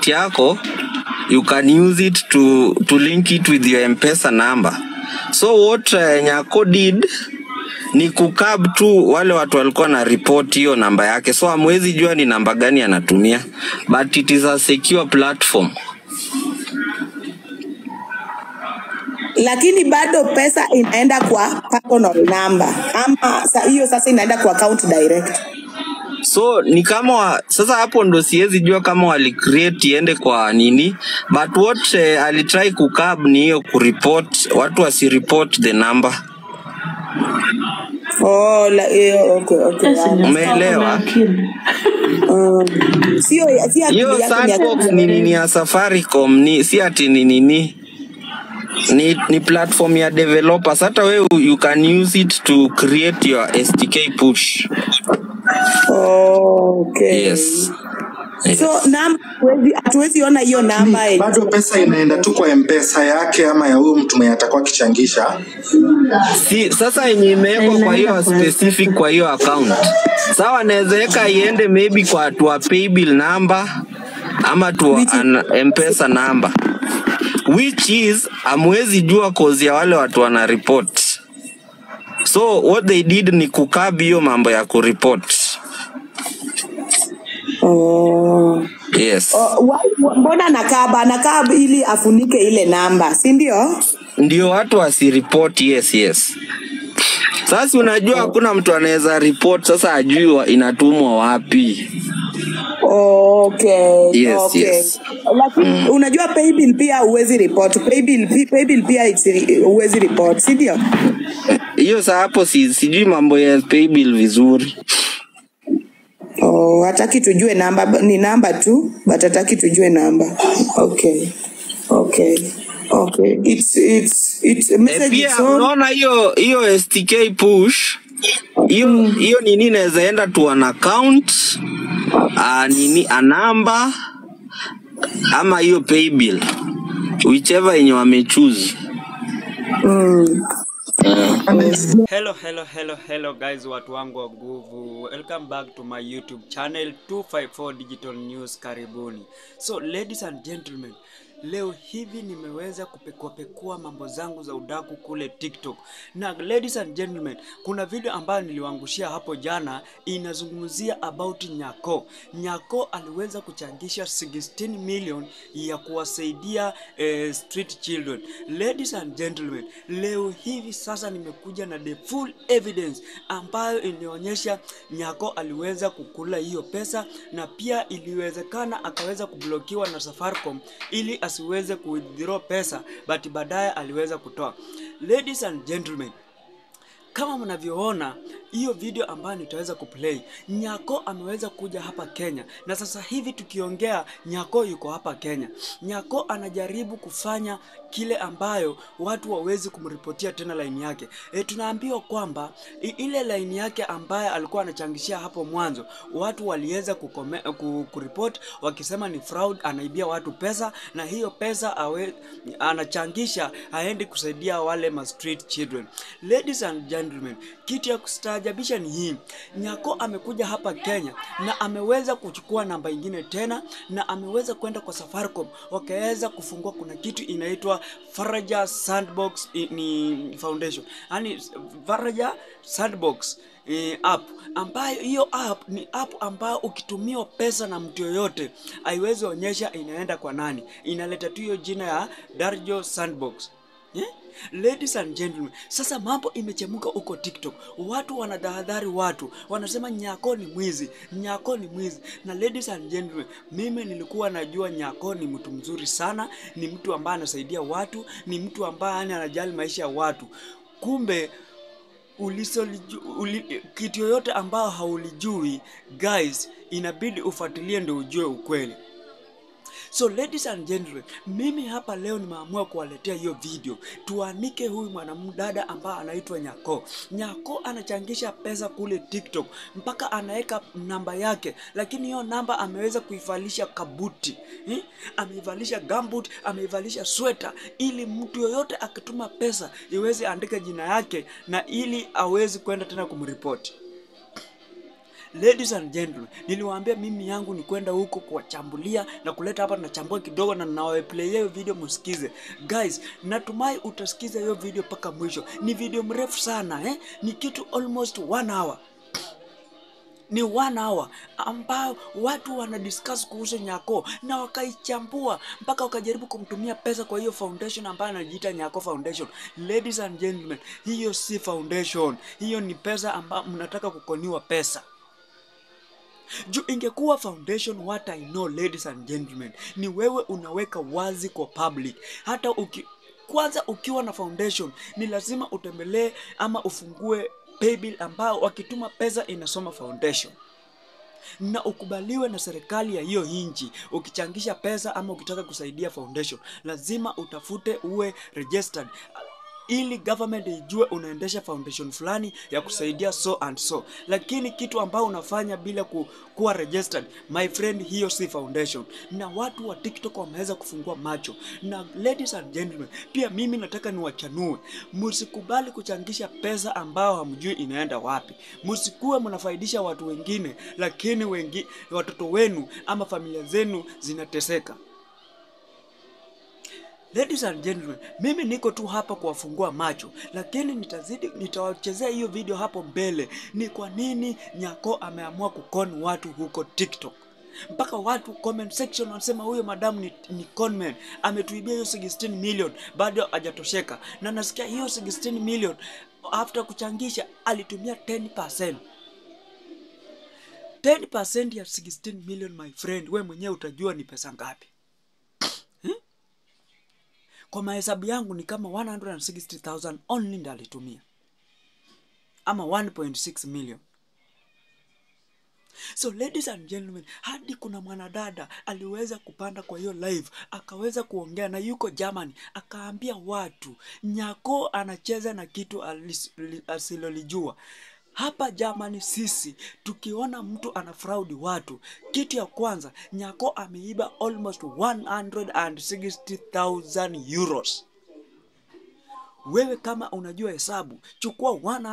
account yako you can use it to, to link it with your mpesa number so what uh, nyako did ni kukab tu wale watu walikuwa na report hiyo namba yake so amwezi jua ni namba gani anatumia but it is a secure platform lakini bado pesa inaenda kwa personal number ama sa- hiyo sasa inaenda kwa account direct so ni kama wa, sasa hapo ndo siwezi jua kama walicreate iende kwa nini but what uh, alitry kukab ni hiyo kureport watu wasireport the number oh, la, eh, okay, okay, Yes, yeah. Nyako Umeelewa? ako na akili. Mm. sio si akili hiyo yako ni sandbox akili ni nini ya safaricom ni si ati ni nini ni, ni platform ya developers hata wewe you can use it to create your stk push oh, okay. yes so namba hatuwezi- hatuwezi ona hiyo namba Ni, yenye- bado pesa inaenda tu kwa mpesa yake ama ya huyu mtu mwenye atakuwa akichangisha si sasa yenye imewekwa kwa hiyo Inaenda kwa specific M-Pesa. kwa hiyo account sawa naweza weka iende maybe kwa tua paybill number ama tua Which is- an, mpesa number which is amwezi jua kozi ya wale watu wana report so what they did ni kukabi hiyo mambo ya kureport oh. yes Oh, wa- mbona anakaba anakaba ili afunike ile namba si ndio ndio watu wasiripot yes yes sasa unajua hakuna mtu anaweza report sasa ajui wa- inatumwa wapi okay Yes, okay yes. lakini unajua paybill pia huwezi report paybill pi- paybill pia it's- huwezi report si ndio hiyo saa hapo si, sijui mambo ya paybill vizuri oh, hataki tujue namba b- ni namba tu but hataki tujue namba okay okay okay it's it's it's e, message pia is on unaona hiyo hiyo stk push hiyo hiyo nini inaweza enda to an account a, nini a number ama hiyo paybill whichever yenye wamechoose mm. Hello, hello, hello, hello guys, watu wangu wa nguvu. Welcome back to my YouTube channel 254 Digital News. Karibuni. So ladies and gentlemen, leo hivi nimeweza kupekuapekua mambo zangu za udaku kule TikTok. Na ladies and gentlemen, kuna video ambayo niliwaangushia hapo jana inazungumzia about Nyako. Nyako aliweza kuchangisha 16 million ya kuwasaidia eh, street children. Ladies and gentlemen, leo hivi sasa nimekuja na the full evidence ambayo inaonyesha Nyako aliweza kukula hiyo pesa na pia iliwezekana akaweza kublokiwa na Safaricom ili asiweze kuwithdraw pesa but baadaye aliweza kutoa. Ladies and gentlemen, kama mnavyoona hiyo video ambayo nitaweza kuplay, Nyako ameweza kuja hapa Kenya, na sasa hivi tukiongea, Nyako yuko hapa Kenya. Nyako anajaribu kufanya kile ambayo watu wawezi kumripotia tena laini yake. E, tunaambiwa kwamba i- ile laini yake ambayo alikuwa anachangishia hapo mwanzo, watu waliweza kukome- ku- kuripoti wakisema ni fraud, anaibia watu pesa, na hiyo pesa awe, anachangisha aendi kusaidia wale ma street children. Ladies and gentlemen, kitu ya kustaajabisha ni hii, Nyako amekuja hapa Kenya na ameweza kuchukua namba ingine tena, na ameweza kwenda kwa Safaricom wakaweza kufungua, kuna kitu inaitwa Faraja Sandbox i- ni foundation, yani Faraja Sandbox eh, app ambayo hiyo app ni app ambayo ukitumiwa pesa na mtu yoyote haiwezi onyesha inaenda kwa nani, inaleta tu hiyo jina ya Darjo Sandbox yeah? Ladies and gentlemen, sasa mambo imechemuka huko TikTok. Watu wanadahadhari, watu wanasema Nyako ni mwizi, Nyako ni mwizi. Na ladies and gentlemen, mimi nilikuwa najua Nyako ni mtu mzuri sana, ni mtu ambaye anasaidia watu, ni mtu ambaye yani anajali maisha ya watu. Kumbe ulisoliju, uli, kitu yoyote ambao haulijui guys, inabidi ufuatilie ndio ujue ukweli. So ladies and gentlemen, mimi hapa leo nimeamua kuwaletea hiyo video, tuanike huyu mwanamdada ambaye anaitwa Nyako. Nyako anachangisha pesa kule TikTok mpaka anaweka namba yake, lakini hiyo namba ameweza kuivalisha kabuti eh? Ameivalisha gambut, ameivalisha sweta, ili mtu yoyote akituma pesa iweze andika jina yake na ili awezi kwenda tena kumripoti. ladies and gentlemen niliwaambia mimi yangu ni kwenda huko kuwachambulia na kuleta hapa nachambua kidogo na nawaplayia hiyo video musikize guys natumai utasikiza hiyo video mpaka mwisho ni video mrefu sana eh? ni kitu almost one hour ni one hour ambao watu wana discuss kuhusu Nyako na wakaichambua mpaka wakajaribu kumtumia pesa kwa hiyo foundation ambayo anajiita Nyako Foundation. Ladies and gentlemen, hiyo si foundation, hiyo ni pesa ambayo mnataka kukoniwa pesa juu ingekuwa foundation what I know ladies and gentlemen ni wewe unaweka wazi kwa public hata uki, kwanza ukiwa na foundation ni lazima utembelee ama ufungue paybill ambao wakituma pesa inasoma foundation na ukubaliwe na serikali ya hiyo nchi ukichangisha pesa ama ukitaka kusaidia foundation lazima utafute uwe registered ili government ijue unaendesha foundation fulani ya kusaidia so and so lakini kitu ambao unafanya bila ku, kuwa registered my friend hiyo si foundation na watu wa tiktok wameweza kufungua macho na ladies and gentlemen pia mimi nataka niwachanue msikubali kuchangisha pesa ambao hamjui inaenda wapi msikuwe mnafaidisha watu wengine lakini wengi, watoto wenu ama familia zenu zinateseka Ladies and gentlemen, mimi niko tu hapa kuwafungua macho, lakini nitazidi nitawachezea hiyo video hapo mbele, ni kwa nini Nyako ameamua kukon watu huko TikTok mpaka watu comment section wanasema huyo madamu ni, ni conman ametuibia hiyo 16 million bado hajatosheka, na nasikia hiyo 16 million after kuchangisha alitumia 10%. 10% ya 16 million my friend, we mwenyewe utajua ni pesa ngapi kwa mahesabu yangu ni kama 160,000 only ndo alitumia ama 1.6 million so ladies and gentlemen hadi kuna mwanadada aliweza kupanda kwa hiyo live akaweza kuongea na yuko germany akaambia watu nyako anacheza na kitu alis- li- asilolijua hapa Germany sisi tukiona mtu ana fraudi watu, kitu ya kwanza Nyako ameiba almost 160,000 euros. Wewe kama unajua hesabu, chukua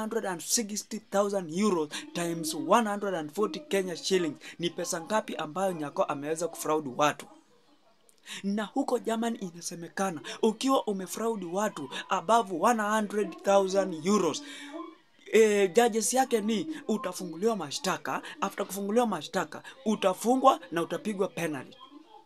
160,000 euros times 140 Kenya shillings, ni pesa ngapi ambayo Nyako ameweza kufraudi watu? na huko Germany inasemekana ukiwa umefraudi watu above 100,000 euros e, judges yake ni utafunguliwa mashtaka. After kufunguliwa mashtaka utafungwa na utapigwa penalty.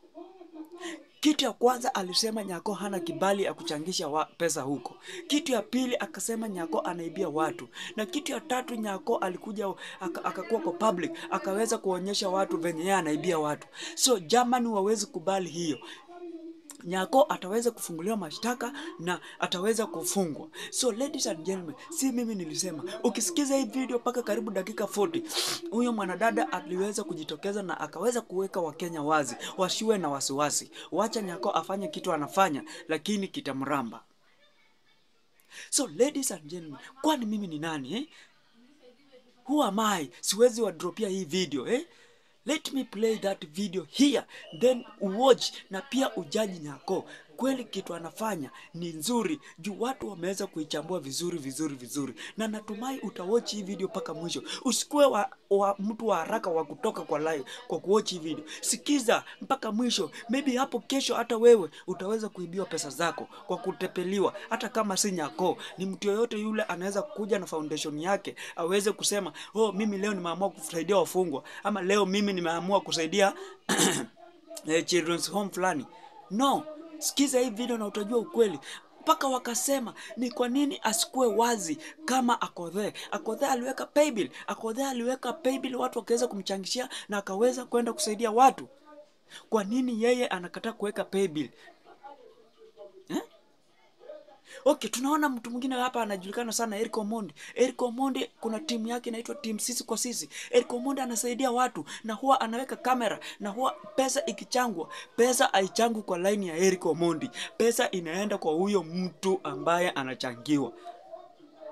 Kitu ya kwanza alisema Nyako hana kibali ya kuchangisha wa pesa huko. Kitu ya pili akasema Nyako anaibia watu, na kitu ya tatu Nyako alikuja aka- akakuwa kwa public akaweza kuonyesha watu venye yeye anaibia watu. So Germany wawezi kubali hiyo. Nyako ataweza kufunguliwa mashtaka na ataweza kufungwa. So ladies and gentlemen, si mimi nilisema, ukisikiza hii video mpaka karibu dakika 40, huyo mwanadada aliweza kujitokeza na akaweza kuweka Wakenya wazi, wasiwe na wasiwasi. Wacha Nyako afanye kitu anafanya, lakini kitamramba. So ladies and gentlemen, kwani mimi ni nani eh? Who am I? Siwezi wadropia hii video eh? Let me play that video here then watch na pia ujaji Nyako kweli kitu anafanya ni nzuri juu watu wameweza kuichambua vizuri vizuri vizuri, na natumai utawatch hii video mpaka mwisho. Usikuwe wa, wa mtu wa haraka wa kutoka kwa live kwa kuwatch hii video, sikiza mpaka mwisho. Maybe hapo kesho hata wewe utaweza kuibiwa pesa zako kwa kutepeliwa, hata kama si Nyako, ni mtu yoyote yule anaweza kuja na foundation yake aweze kusema oh, mimi leo nimeamua kusaidia wafungwa, ama leo mimi nimeamua kusaidia eh, children's home fulani. No, sikiza hii video na utajua ukweli. Mpaka wakasema ni kwa nini asikuwe wazi kama Akodhe. Akodhe aliweka paybill, Akodhe aliweka paybill, watu wakaweza kumchangishia na akaweza kwenda kusaidia watu. Kwa nini yeye anakataa kuweka paybill? Eh? Okay, tunaona mtu mwingine hapa anajulikana sana Eric Omondi. Eric Omondi kuna timu yake inaitwa timu sisi kwa sisi. Eric Omondi anasaidia watu na huwa anaweka kamera na huwa pesa ikichangwa, pesa haichangwi kwa line ya Eric Omondi. Pesa inaenda kwa huyo mtu ambaye anachangiwa.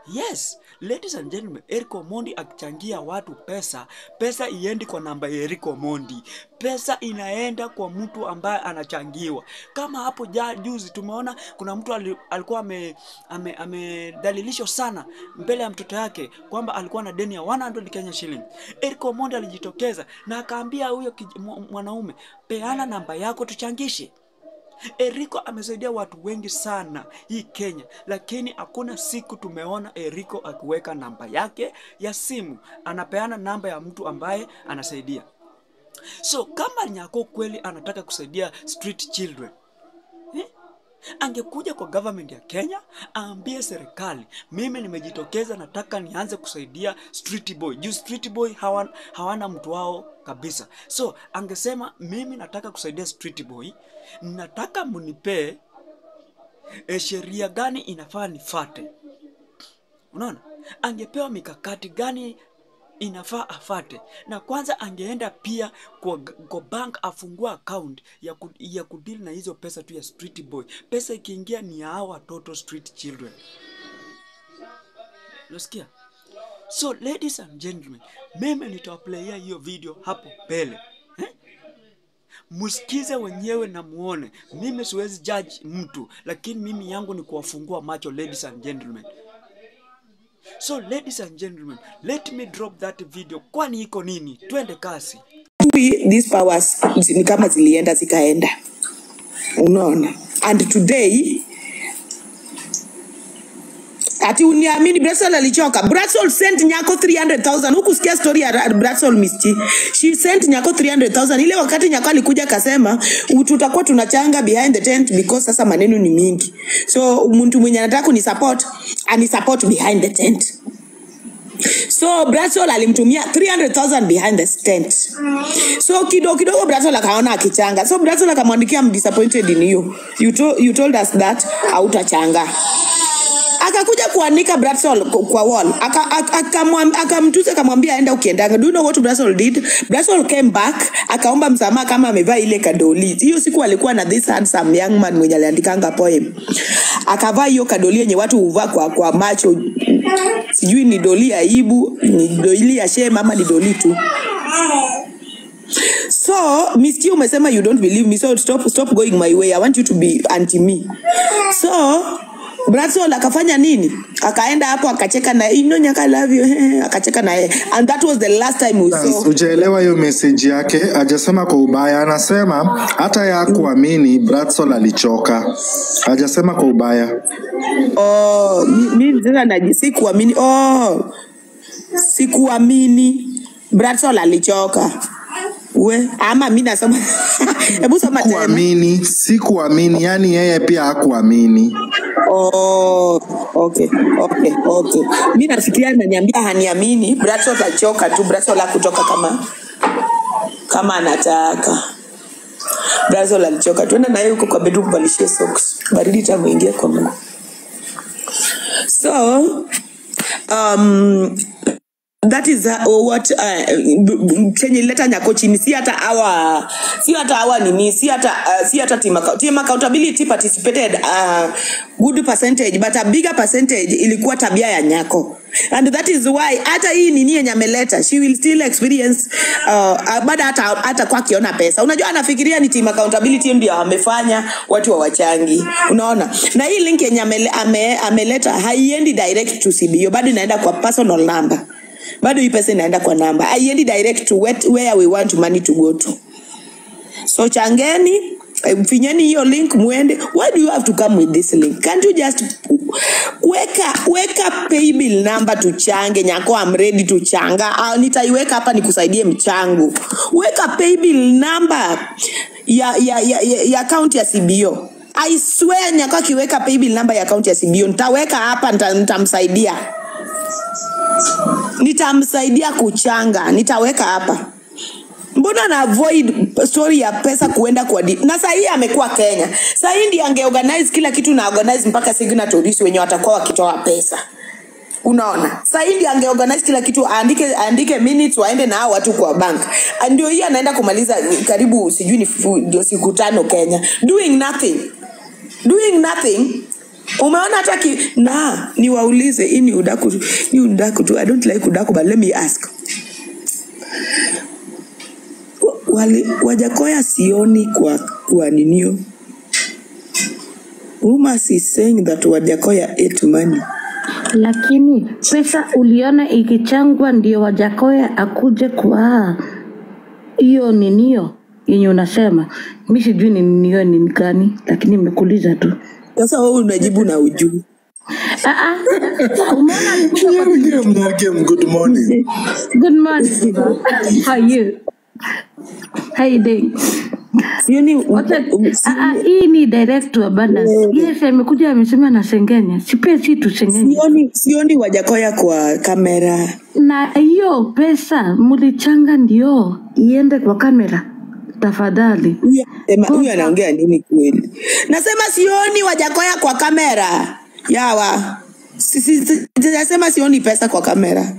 Yes, ladies and gentlemen, Eric Omondi akichangia watu pesa, pesa iendi kwa namba ya Eric Omondi, pesa inaenda kwa mtu ambaye anachangiwa. Kama hapo ja juzi tumeona kuna mtu ali, alikuwa ame, ame, amedhalilishwa sana mbele ya mtoto yake kwamba alikuwa na deni ya 100 Kenya shilling. Eric Omondi alijitokeza na akaambia huyo kij- mwa- mwanaume, peana namba yako tuchangishe. Eriko amesaidia watu wengi sana hii Kenya, lakini hakuna siku tumeona Eriko akiweka namba yake ya simu, anapeana namba ya mtu ambaye anasaidia. So kama Nyako kweli anataka kusaidia street children eh? angekuja kwa government ya Kenya aambie serikali, mimi nimejitokeza, nataka nianze kusaidia street boy. Juu street boy hawana, hawana mtu wao kabisa. So angesema mimi nataka kusaidia street boy, nataka munipee e, sheria gani inafaa nifate. Unaona, angepewa mikakati gani inafaa afate, na kwanza angeenda pia kwa, kwa bank afungua account ya, ku, ya kudili na hizo pesa tu ya street boy. Pesa ikiingia ni ya hao watoto street children. Unasikia? So ladies and gentlemen, mimi nitawaplayia hiyo video hapo mbele eh? Msikize wenyewe na muone. Mimi siwezi judge mtu, lakini mimi yangu ni kuwafungua macho, ladies and gentlemen. So ladies and gentlemen, let me drop that video. Kwani iko nini? Twende kasi. Maybe these powers zi- ni kama zilienda zikaenda unaona and today ati uniamini Brasol alichoka. Brasol sent Nyako 300,000. Huku sikia story ya Ra- Brasol Misti. She sent Nyako 300,000. Ile wakati Nyako alikuja akasema "U- tutakuwa tunachanga behind the tent because sasa maneno ni mingi. So mtu mwenye anataka kuni support ani support behind the tent. So Brasol alimtumia 300,000 behind the tent. So kidogo kidogo Brasol akaona akichanga. So Brasol akamwandikia I'm disappointed in you. You, to, you told us that hautachanga akakuja kuanika Bradsol kwa kwa wall Aka- aka- akamwam- akamtusi akamwambia aenda ukiendanga. Do you know what Bradsol did? Bradsol came back akaomba msamaha kama amevaa ile kadoli. Hiyo siku alikuwa na this handsome young man mwenye aliandikanga poem, akavaa hiyo kadoli yenye watu huvaa kwa, kwa macho, sijui ni doli ya aibu, ni doli ya shame ama ni doli tu. So Misty umesema you don't believe me so stop stop going my way. I want you to be anti me. So Bradsol akafanya nini? Akaenda hapo akacheka na you know Nyaka I love you akacheka na yeye and that was the last time we saw Ujaelewa hiyo message yake, hajasema kwa ubaya, anasema hata ya kuamini Bradsol alichoka, hajasema kwa ubaya. Oh, mi mi sasa naji sikuamini. Oh, sikuamini. Bradsol alichoka. We, ama mi nasoma. Hebu soma tena. Kuamini, si kuamini, yani yeye pia hakuamini. Oh, okay, okay, okay. Mi nafikiria ananiambia haniamini. Bradsol alichoka tu. Bradsol hakutoka kama kama anataka. Bradsol alichoka. Tuenda naye huko kwa bedroom valishie socks. Baridi itamuingia kwa mguu. So, um, that is uh, what uh, b- b- chenye ileta nyako chini si hata awa si hata awa nini si hata uh, si hata team, account- team accountability participated uh, good percentage but a bigger percentage ilikuwa tabia ya nyako and that is why hata hii nini yenye ameleta she will still experience uh, uh, baada hata hata kwa akiona pesa unajua anafikiria ni team accountability ndio amefanya watu hawachangi unaona na hii link yenye amele, ame, ameleta haiendi direct to CBO bado inaenda kwa personal number bado hii pesa inaenda kwa namba haiendi direct to where, where we want money to go to so changeni eh, finyeni hiyo link muende why do you have to come with this link can't you just weka weka paybill number tuchange nyako I'm ready to changa Ah, nitaiweka hapa nikusaidie mchango weka paybill number ya ya ya, ya, ya account ya CBO I swear nyako akiweka paybill number ya account ya CBO nitaweka hapa nita- nitamsaidia nitamsaidia kuchanga nitaweka hapa mbona na avoid story ya pesa kuenda kwa di na sahii amekuwa kenya sahii ndi angeorganize kila kitu na organize mpaka signatories wenye watakuwa wakitoa pesa unaona sahii ndi angeorganize kila kitu aandike aandike minutes waende na hao watu kwa bank ndio hii anaenda kumaliza karibu sijui ni fu- ndio siku tano kenya doing nothing doing nothing umeona hata ki na niwaulize hii ni udaku ni udaku tu i don't like udaku but let me ask wali wajakoya sioni kwa kwa ninio rumors is saying that wajakoya ate money lakini pesa uliona ikichangwa ndio wajakoya akuje kwa hiyo ninio yenye unasema mi sijui ni ninio ni gani lakini imekuuliza tu sasa wewe unajibu na ujuu Ah, ah. umeona alikuja kwa- Nyargem, Nyargem, good morning. good morning baba. how are you how you doing sioni Wacha- um, ah, ah, hii ni direct to abundance yes amekuja amesema na sengenya sipia si tusengenya sioni sioni wajakoya kwa kamera na hiyo pesa mulichanga ndio iende kwa kamera tafadhali Huyu anasema- huyu anaongea nini kweli nasema sioni wajakoya kwa kamera yawa Si- si- si- sijasema sioni pesa kwa kamera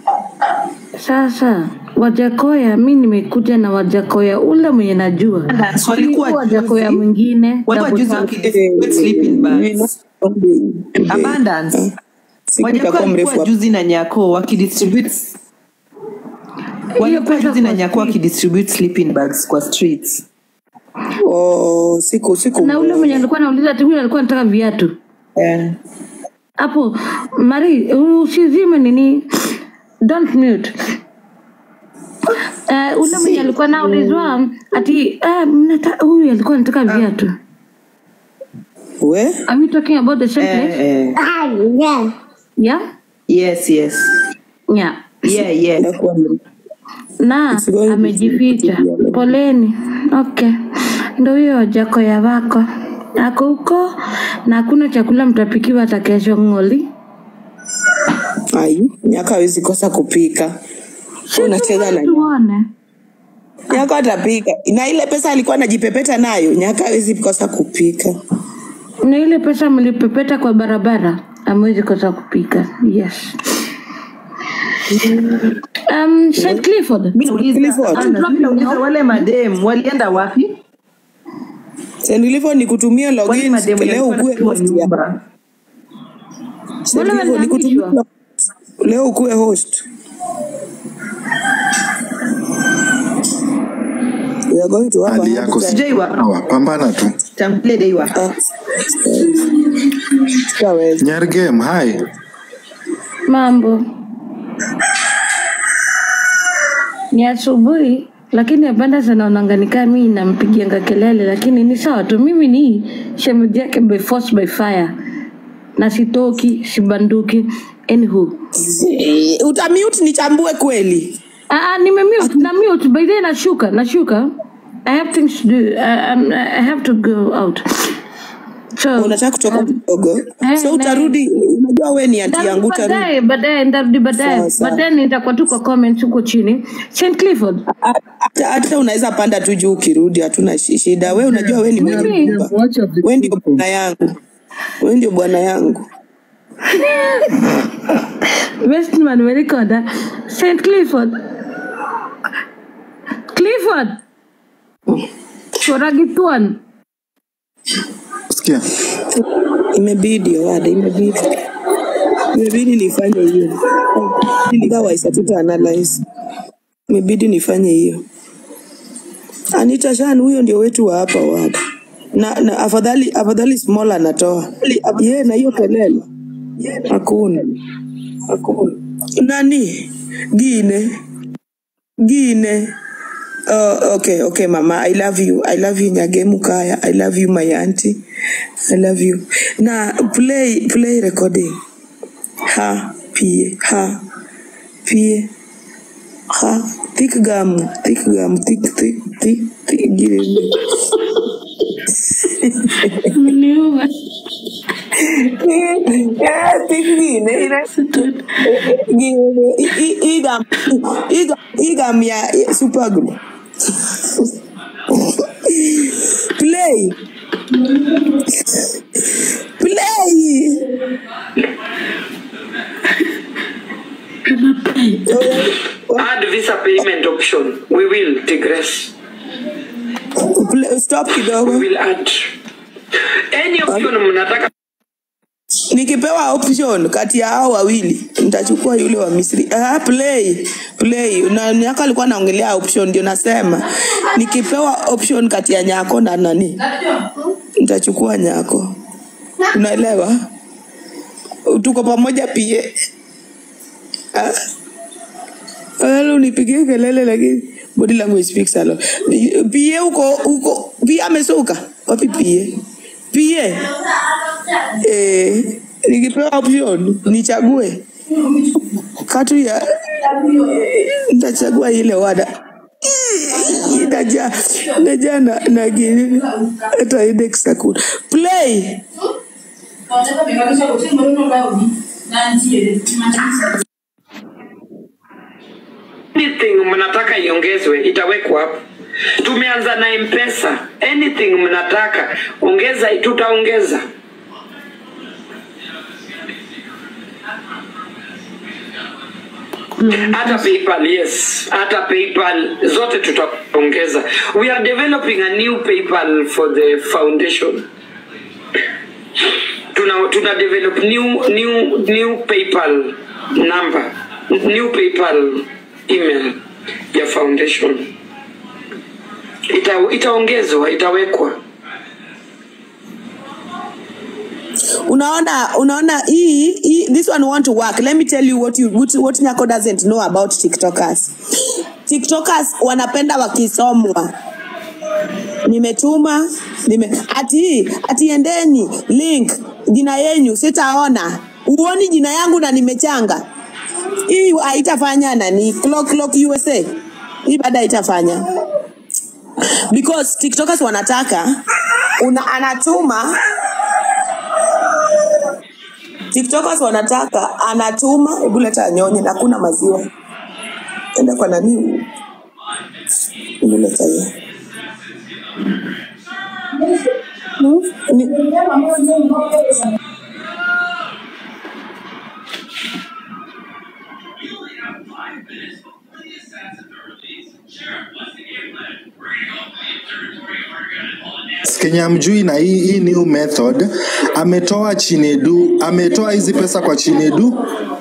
sasa wajakoya mi nimekuja na wajakoya ule mwenye najua Abundance, walikuwa Si wajakoya juzi- mwingine walikuwa double juzi tap. wakidistribute sleeping bags. Abundance. siku Wajakuwa itakuwa mrefu walikuwa hapa. juzi na nyako wakidistribute walikuwa pesa juzi na kwa nyako wakidistribute sleeping bags kwa streets Oh, siku siku na ule mwenye alikuwa nauliza ati huyu alikuwa anataka viatu yeah. hapo mari usizime nini don't mute Uh, ule mwenye alikuwa naulizwa ati uh, mnata, huyu alikuwa anataka viatu we are we talking about the same eh, place eh. yeah yes yes yeah yeah yeah itakuwa mrefu. na It's going to amejificha be- poleni okay ndo huyo jako ya wako ako huko na hakuna chakula mtapikiwa hata kesho ng'oli ai nyaka hawezi kosa kupika unacheza na tuone nyaka atapika na ile pesa alikuwa anajipepeta nayo nyaka hawezi kosa kupika na ile pesa mlipepeta kwa barabara amwezi kosa kupika yes um, St. Clifford mi nauliza Clifford. Ana, mi nauliza wale madem walienda wapi senilivyo ni kutumia wale login madem leo walikuwa ukue wanachukua host ya nyumba Send Wale hivyo, ni kutumia walihamishwa. leo ukue host We are going to have a hali hard yako time. sijaiwa sawa pambana tu tangulie deiwa Ah, tutaweza. nyargem hai mambo ni asubuhi lakini apanda zanaonanganikaa mi nampigianga kelele lakini ni sawa tu mimi ni shemeji yake by force by fire na sitoki sibanduki anywho Eh, utamute nichambue kweli Ah, ah, nimemute na mute by then nashuka nashuka i have things to do I, I'm- I have to go out so unataka kutoka kidogo eh, so na- utarudi unajua we ni anti yangu Ndarudi utarudi baadaye baadaye ndarudi baadaye Sawa, sawa. baadaye nitakuwa tu kwa comments huko chini St Clifford hata hata unaweza panda tu juu ukirudi hatuna shi- shida we unajua we ni mwenye Mimi- nyumba we ndio bwana yangu we ndio bwana yangu Westman Merikoda St Clifford Clifford Koragituan sikia imebidi wada imebidi imebidi nifanye hiyo otherwise hatuta analyze imebidi nifanye hiyo Anita Shan huyo ndio wetu wa hapa wada na, na afadhali afadhali small anatoa ye na hiyo kelele hakuna hakuna nani gine gine Oh, okay, okay, mama. I love you. I love you, Nyagemu Kaya. I love you, my auntie. I love you. Na play play recording. Ha, pie, ha, pie, ha. Thick gum, thick gum, thick, thick, thick, thick. Give me. Mniua Yeah, thick gine. Gine. I- i- i gum, i gum, i gum ya ya super glue. Play. Play. Add visa payment option. We will digress. Play. Stop We kidogo. will add any option mnataka nikipewa option kati ya hao wawili nitachukua yule wa Misri. Ah, play play. Na Nyako alikuwa anaongelea option, ndio nasema nikipewa option kati ya Nyako na nani, nitachukua Nyako. Unaelewa? Tuko pamoja pie. Ah, Wala unipigie kelele lakini body language speaks a lot. Pie uko uko pie amesuka. Wapi pie? Pie. Eh, nikipewa option nichague katu ya nitachagua ile wada inaja inaja na na gini hata index hakuna play anything mnataka iongezwe itawekwa hapo tumeanza na mpesa anything mnataka ongeza tutaongeza hata paypal yes hata paypal zote tutaongeza we are developing a new paypal for the foundation tuna tuna develop new new new paypal number new paypal email ya foundation ita itaongezwa itawekwa unaona unaona hii, hii this one want to work let me tell you what you what, what nyako doesn't know about tiktokers tiktokers wanapenda wakisomwa nimetuma nime ati ati endeni link jina yenyu sitaona uoni jina yangu na nimechanga hii haitafanya nani clock clock usa hii baada haitafanya because tiktokers wanataka una anatuma tiktokers wanataka anatuma hebu leta nyonye na kuna maziwa enda kwa nani hebu leta hiyo Hmm? Ni- Kenya mjui na hii, hii new method ametoa Chinedu, ametoa hizi pesa kwa Chinedu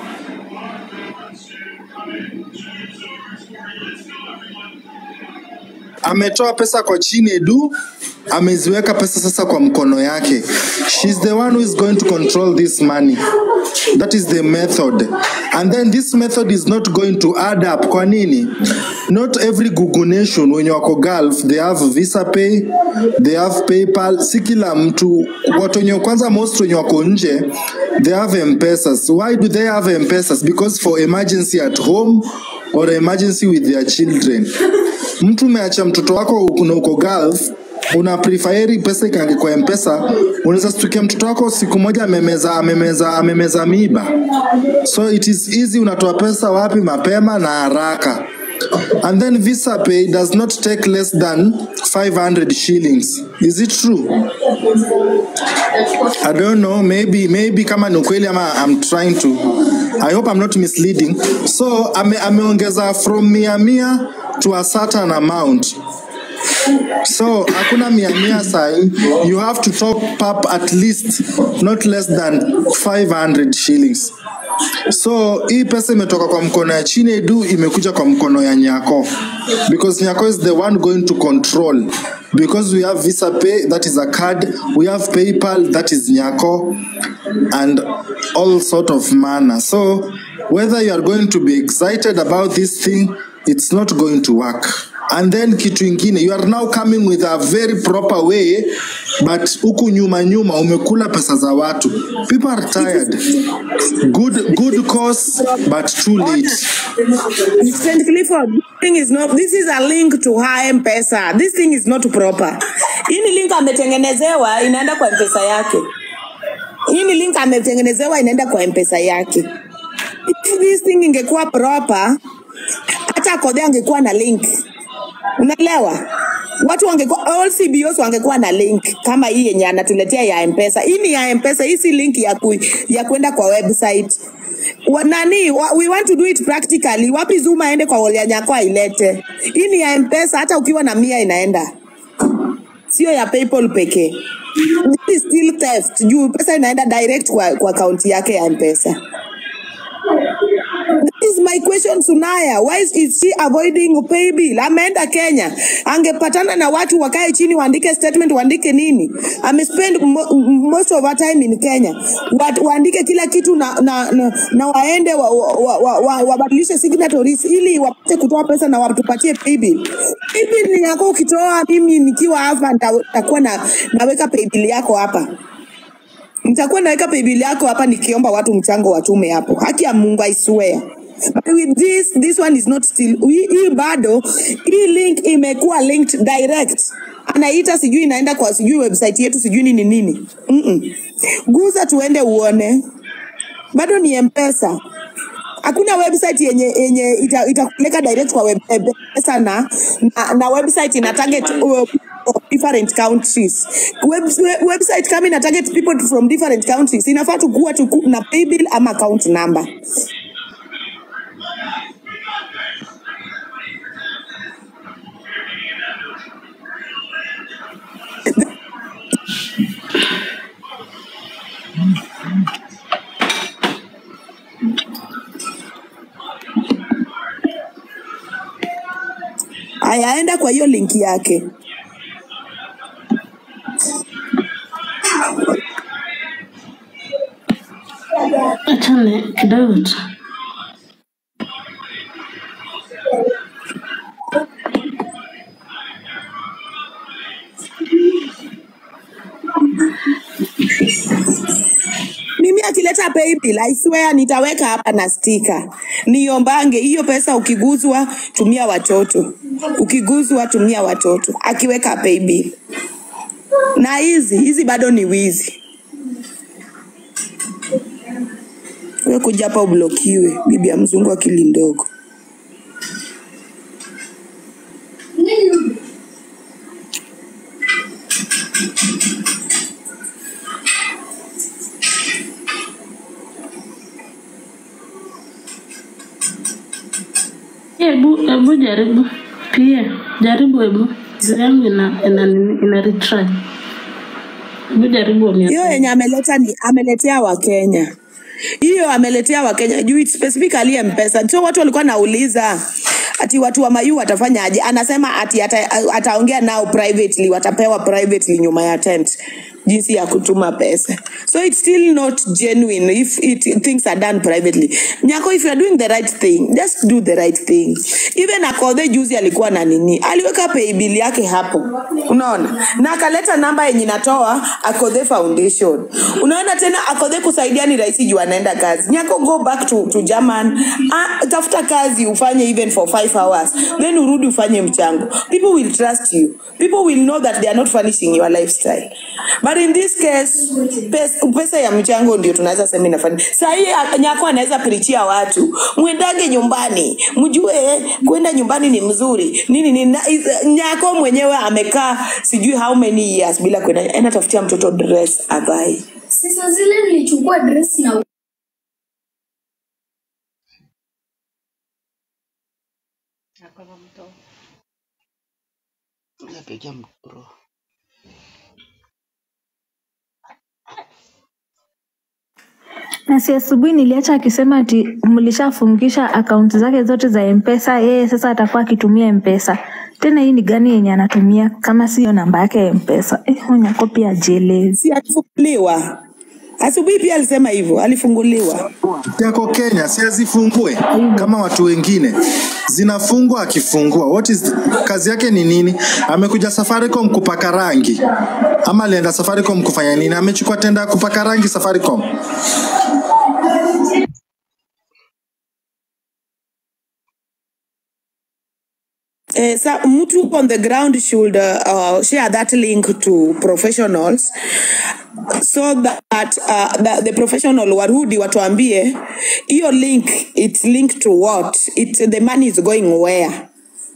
ametoa pesa kwa Chinedu, ameziweka pesa sasa kwa mkono yake. She's the one who is going to control this money. That is the method. And then this method is not going to add up. Kwa nini? Not every Google nation wenye wako Gulf, they have Visa Pay, they have PayPal. Si kila mtu, watu wenye kwanza most wenye wako nje, they have M-Pesas. Why do they have M-Pesas? Because for emergency at home or emergency with their children. Mtu umeacha mtoto wako kuna uko Gulf, una preferi pesa ikaange kwa mpesa unaweza stukia mtoto wako siku moja amemeza amemeza amemeza miba so it is easy unatoa pesa wapi mapema na haraka and then visa pay does not take less than 500 shillings is it true I don't know maybe maybe kama ni ukweli ama I'm trying to I hope I'm not misleading so ame, ameongeza from mia mia to a certain amount so hakuna mia mia sai you have to top up at least not less than 500 shillings so hii pesa imetoka kwa mkono ya chinedu imekuja kwa mkono ya nyako because nyako is the one going to control because we have visa pay that is a card we have paypal that is nyako and all sort of manner so whether you are going to be excited about this thing it's not going to work and then kitu ingine you are now coming with a very proper way but huku nyuma nyuma umekula pesa za watu people are tired good good cause but too late St. Clifford, this thing is not, this is a link to her M-Pesa. This thing is not proper. Hii ni link ametengenezewa inaenda kwa M-Pesa yake. Hii ni link ametengenezewa inaenda kwa M-Pesa yake. If this thing ingekuwa proper, hata Kodhe angekuwa na link. Unaelewa? Watu wangekuwa all CBOs wangekuwa na link kama hii yenye anatuletea ya M-Pesa. Hii ni ya M-Pesa, hii si link ya ku, ya kwenda kwa website. Wa, nani wa, we want to do it practically. Wapi Zuma aende kwa Olia Nyako ailete. Hii ni ya M-Pesa, hata ukiwa na mia inaenda. sio ya paypal pekee This is still theft juu pesa inaenda direct kwa, kwa akaunti yake ya mpesa That is my question Sunaya. Why is is she avoiding pay bill? Ameenda Kenya, angepatana na watu wakae chini waandike statement, waandike nini. Amespend mo, most of her time in Kenya, Wat, waandike kila kitu na, na, na, na waende wabadilishe wa, wa, wa, wabadilishe signatories ili wapate kutoa pesa na watupatie pay bill. Pay bill ni yako, ukitoa mimi nikiwa hapa nita- nitakuwa na, naweka pay bill yako hapa nitakuwa naweka paybill yako hapa nikiomba watu mchango watume hapo haki ya mungu i swear But with this this one is not still hii hii bado hii link imekuwa linked direct anaita sijui inaenda kwa sijui website yetu sijui nini nini Mm-mm. guza tuende uone bado ni mpesa hakuna website yenye yenye ita- itakupeleka direct kwa web- web- mpesa na, na, na website ina target uh, different countries web, web, website kama ina target people from different countries inafaa tukuwa tuku, na paybill ama account number ayaenda kwa hiyo link yake achane kidogo tu mimi akileta paybill I swear nitaweka hapa na stika niombange hiyo pesa ukiguzwa tumia watoto ukiguzwa tumia watoto akiweka paybill na hizi hizi bado ni wizi we kuja hapa ublokiwe bibi ya mzungu akili ndogo hebu hebu jaribu pia jaribu hebu Simu yangu ina ina nini- ina retry hebu jaribu hiyo uone yenye ameleta ni ameletea wakenya hiyo ameletea wakenya juu it's specifically mpesa so watu walikuwa nauliza ati watu wa mayu watafanyaje anasema ati ata, ataongea nao privately watapewa privately nyuma ya tent jinsi ya kutuma pesa so it's still not genuine if it, things are done privately nyako if you are doing the right thing just do the right thing even akodhe juzi alikuwa na nini aliweka paybill yake hapo unaona na akaleta namba yenye natoa akodhe foundation unaona tena akodhe kusaidia ni rahisi juu anaenda kazi nyako go back to, to german ah, tafuta kazi ufanye even for five hours then urudi ufanye mchango people will trust you people will know that they are not furnishing your lifestyle but in this case pesa, pesa ya mchango ndio tunaweza sema inafanya sahii nyako anaweza pirichia watu mwendage nyumbani mjue kwenda nyumbani ni mzuri nini nini na, is- nyako mwenyewe amekaa sijui how many years bila kwenda enda tafutia mtoto dress avae Sasa zile nilichukua dress na na si asubuhi niliacha akisema ati mlishafungisha akaunti zake zote za mpesa yeye sasa atakuwa akitumia mpesa tena hii ni gani yenye anatumia kama siyo namba yake ya mpesa eh, onyako pia ajielezi si alifunguliwa asubuhi pia alisema hivyo alifunguliwa yako Kenya si azifungue kama watu wengine, zinafungwa akifungua. What is kazi yake ni nini? Amekuja Safaricom kupaka rangi ama alienda Safaricom kufanya nini? Amechukua tenda ya kupaka rangi Safaricom. Eh, sa mtu on the ground should uh, uh, share that link to professionals so that uh, the, the professional warudi watuambie hiyo link it's linked to what it, the money is going where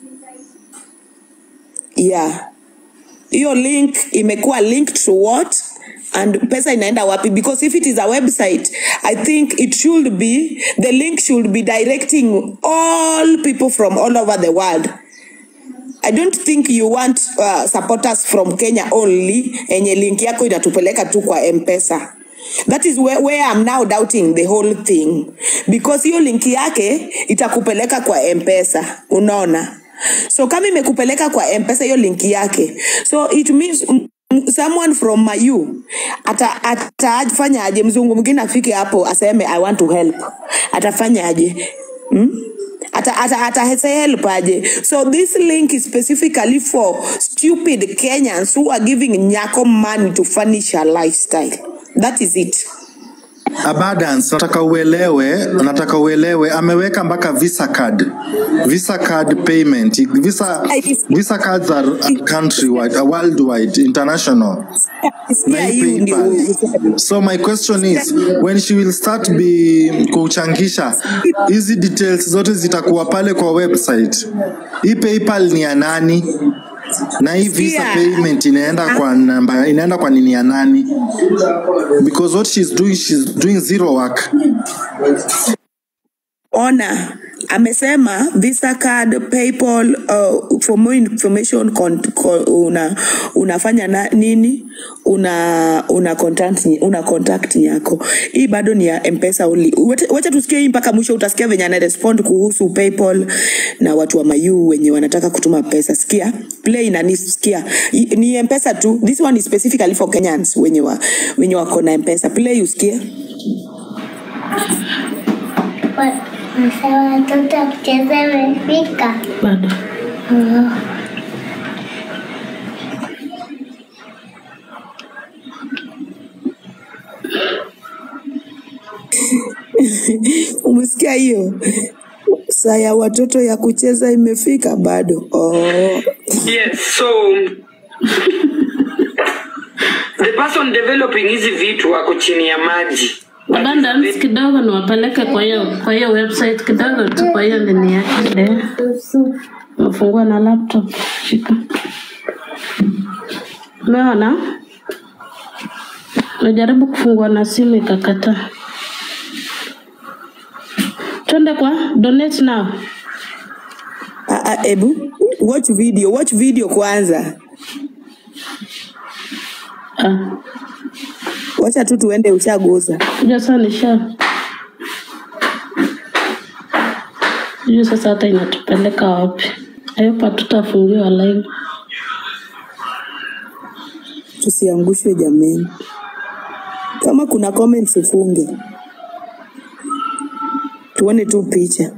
yeah hiyo link imekuwa linked to what and pesa inaenda wapi because if it is a website i think it should be the link should be directing all people from all over the world I don't think you want uh, supporters from Kenya only enye link yako inatupeleka tu kwa M-Pesa. That is where, where I'm now doubting the whole thing because hiyo link yake itakupeleka kwa M-Pesa, unaona? So kama imekupeleka kwa M-Pesa hiyo link yake, so it means mm, mm, someone from Mayu ata atafanya aje? Mzungu mwingine afike hapo aseme I want to help, atafanya aje? Hmm? ata ata ata say help aje so this link is specifically for stupid kenyans who are giving nyako money to furnish her lifestyle that is it Abundance, nataka uelewe, nataka uelewe, ameweka mpaka visa card, visa card payment, visa visa cards are countrywide, uh, worldwide, international. Na hii PayPal. So my question is when she will start be kuchangisha hizi details zote zitakuwa pale kwa website. Hii PayPal ni ya nani? Na hii visa Sikia. payment inaenda kwa namba, inaenda kwa nini ya nani? Because what she's doing, she's doing zero work. ona amesema visa card paypal uh, for more information con, con, una unafanya na, nini una una contact una contact yako hii bado ni ya mpesa only Wacha- wacha tusikie hii mpaka mwisho utasikia venye ana respond kuhusu paypal na watu wa mayu wenye wanataka kutuma pesa sikia play na nisikia I- ni mpesa tu this one is specifically for kenyans wenye wa, wenye wako na mpesa play usikie Masa watoto kucheza imefika bado Oh. umesikia hiyo saa ya watoto ya kucheza imefika bado oh. Yes, so the person developing hizi vitu ako chini ya maji. abundance kidogo niwapeleke kwa hiyo kwa hiyo website kidogo tu kwa hiyo nini yake de nafungua na laptop shika umeona najaribu kufungua na simu ikakataa twende kwa donate now Ah, ah, ebu watch video watch video kwanza ah. wacha tu tuende ushaguza Unajua sasa nisha sijui sasa hata inatupeleka wapi ayopa tutafungiwa live tusiangushwe jameni kama kuna comments ufunge tuone tu picha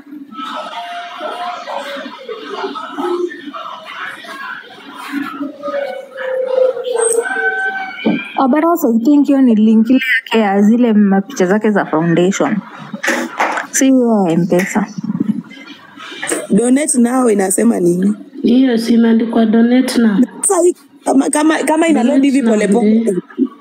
Oh, but also I think hiyo ni link ile yake ya zile mapicha zake za foundation, si hiyo ya mpesa. donate nao inasema nini hiyo si imeandikwa donate now sasa hii kama kama kama ina load hivi polepole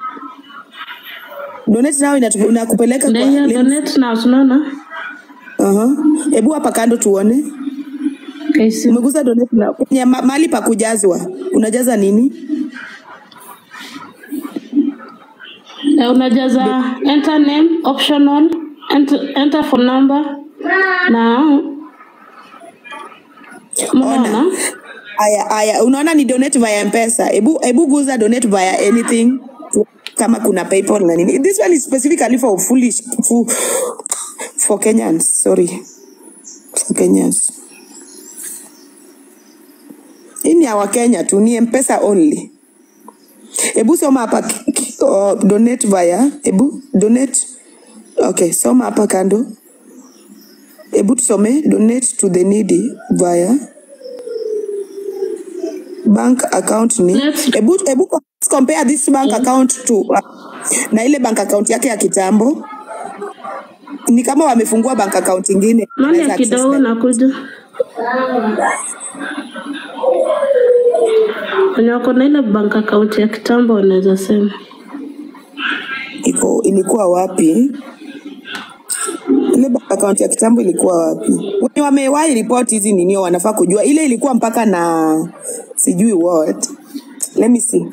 donate nao inatu- inakupeleka ndio kwa hiyo link. donate now unaona Aha. Hebu hapa kando tuone. Umegusa donate na kwenye ma- mahali pa kujazwa. Unajaza nini? Eh, unajaza enter name optional enter, enter phone number na Ona. Aya, aya, unaona ni donate via M-Pesa. Hebu hebu guza donate via anything kama kuna PayPal na nini. This one is specifically for foolish for, for Kenyans, sorry. For Kenyans. Hii ni ya Wakenya tu, ni M-Pesa only. Hebu soma hapa k- k- oh, donate via, hebu donate. Okay, soma hapa kando. Hebu tusome donate to the needy via bank account ni hebu hebu compare this bank account to uh, na ile bank account yake ya kitambo ni kama wamefungua bank account ingine mali Wanaweza ya access kidogo na- nakuja wenye wako na ile bank account ya kitambo wanaweza sema iko ilikuwa wapi ile bank account ya kitambo ilikuwa wapi wenye wamewahi report hizi ninio wanafaa kujua ile ilikuwa mpaka na sijui what let me see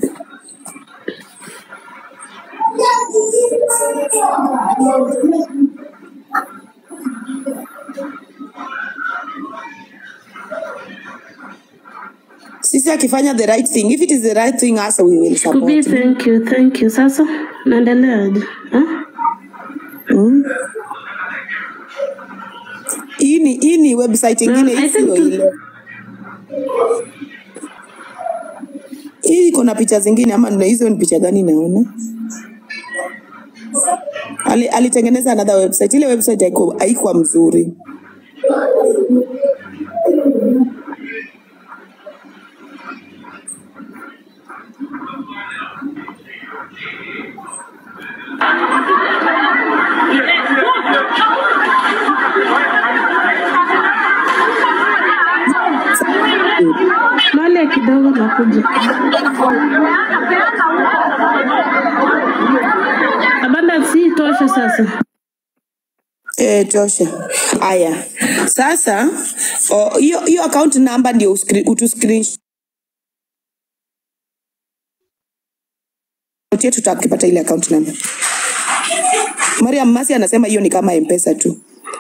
Messi akifanya the right thing if it is the right thing hasa we will Kubi, support thank you, thank you. Sasa naendeleaje? Ha? mm. hii ni hii ni website ingine I hii think sio tu- ile hii iko na picha zingine ama na hizo ni picha gani naona Ali, alitengeneza another website ile website haiko- haikuwa mzuri Male kidogo nakuja. Abanda si tosha sasa. Eh, tosha. Haya, sasa oh, hiyo hiyo account number ndio uskri- utu screenshot yetu tutakipata ile account number. Mariam Masi anasema hiyo ni kama M-Pesa tu.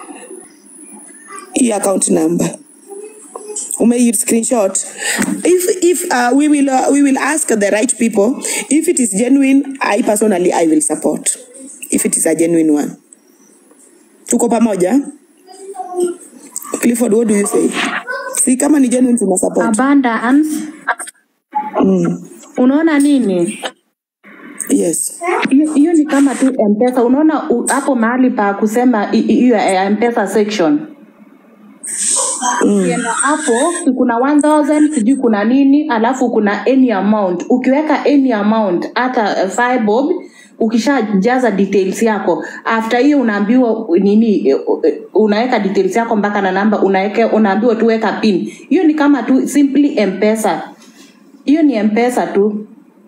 Hii account number ume screenshot if if uh, we will uh, we will ask the right people if it is genuine i personally i will support if it is a genuine one tuko pamoja clifford what do you say si kama ni genuine tuna support abundance mm. unaona nini yes hiyo hiyo ni kama tu mpesa unaona u- hapo mahali pa kusema hi- hi- hiyo ya mpesa section ukienda hapo si kuna 1000 sijui kuna nini alafu kuna any amount ukiweka any amount hata uh, five bob ukishajaza details yako after hiyo unaambiwa nini eh, eh, unaweka details yako mpaka na namba unaweka unaambiwa tu weka pin hiyo ni kama tu simply mpesa hiyo ni mpesa tu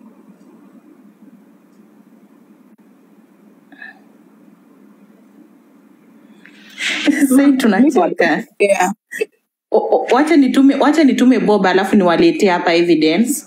Sasa tunacheka. yeah. O- o- Wacha nitume wacha nitume Bob alafu niwaletee hapa evidence.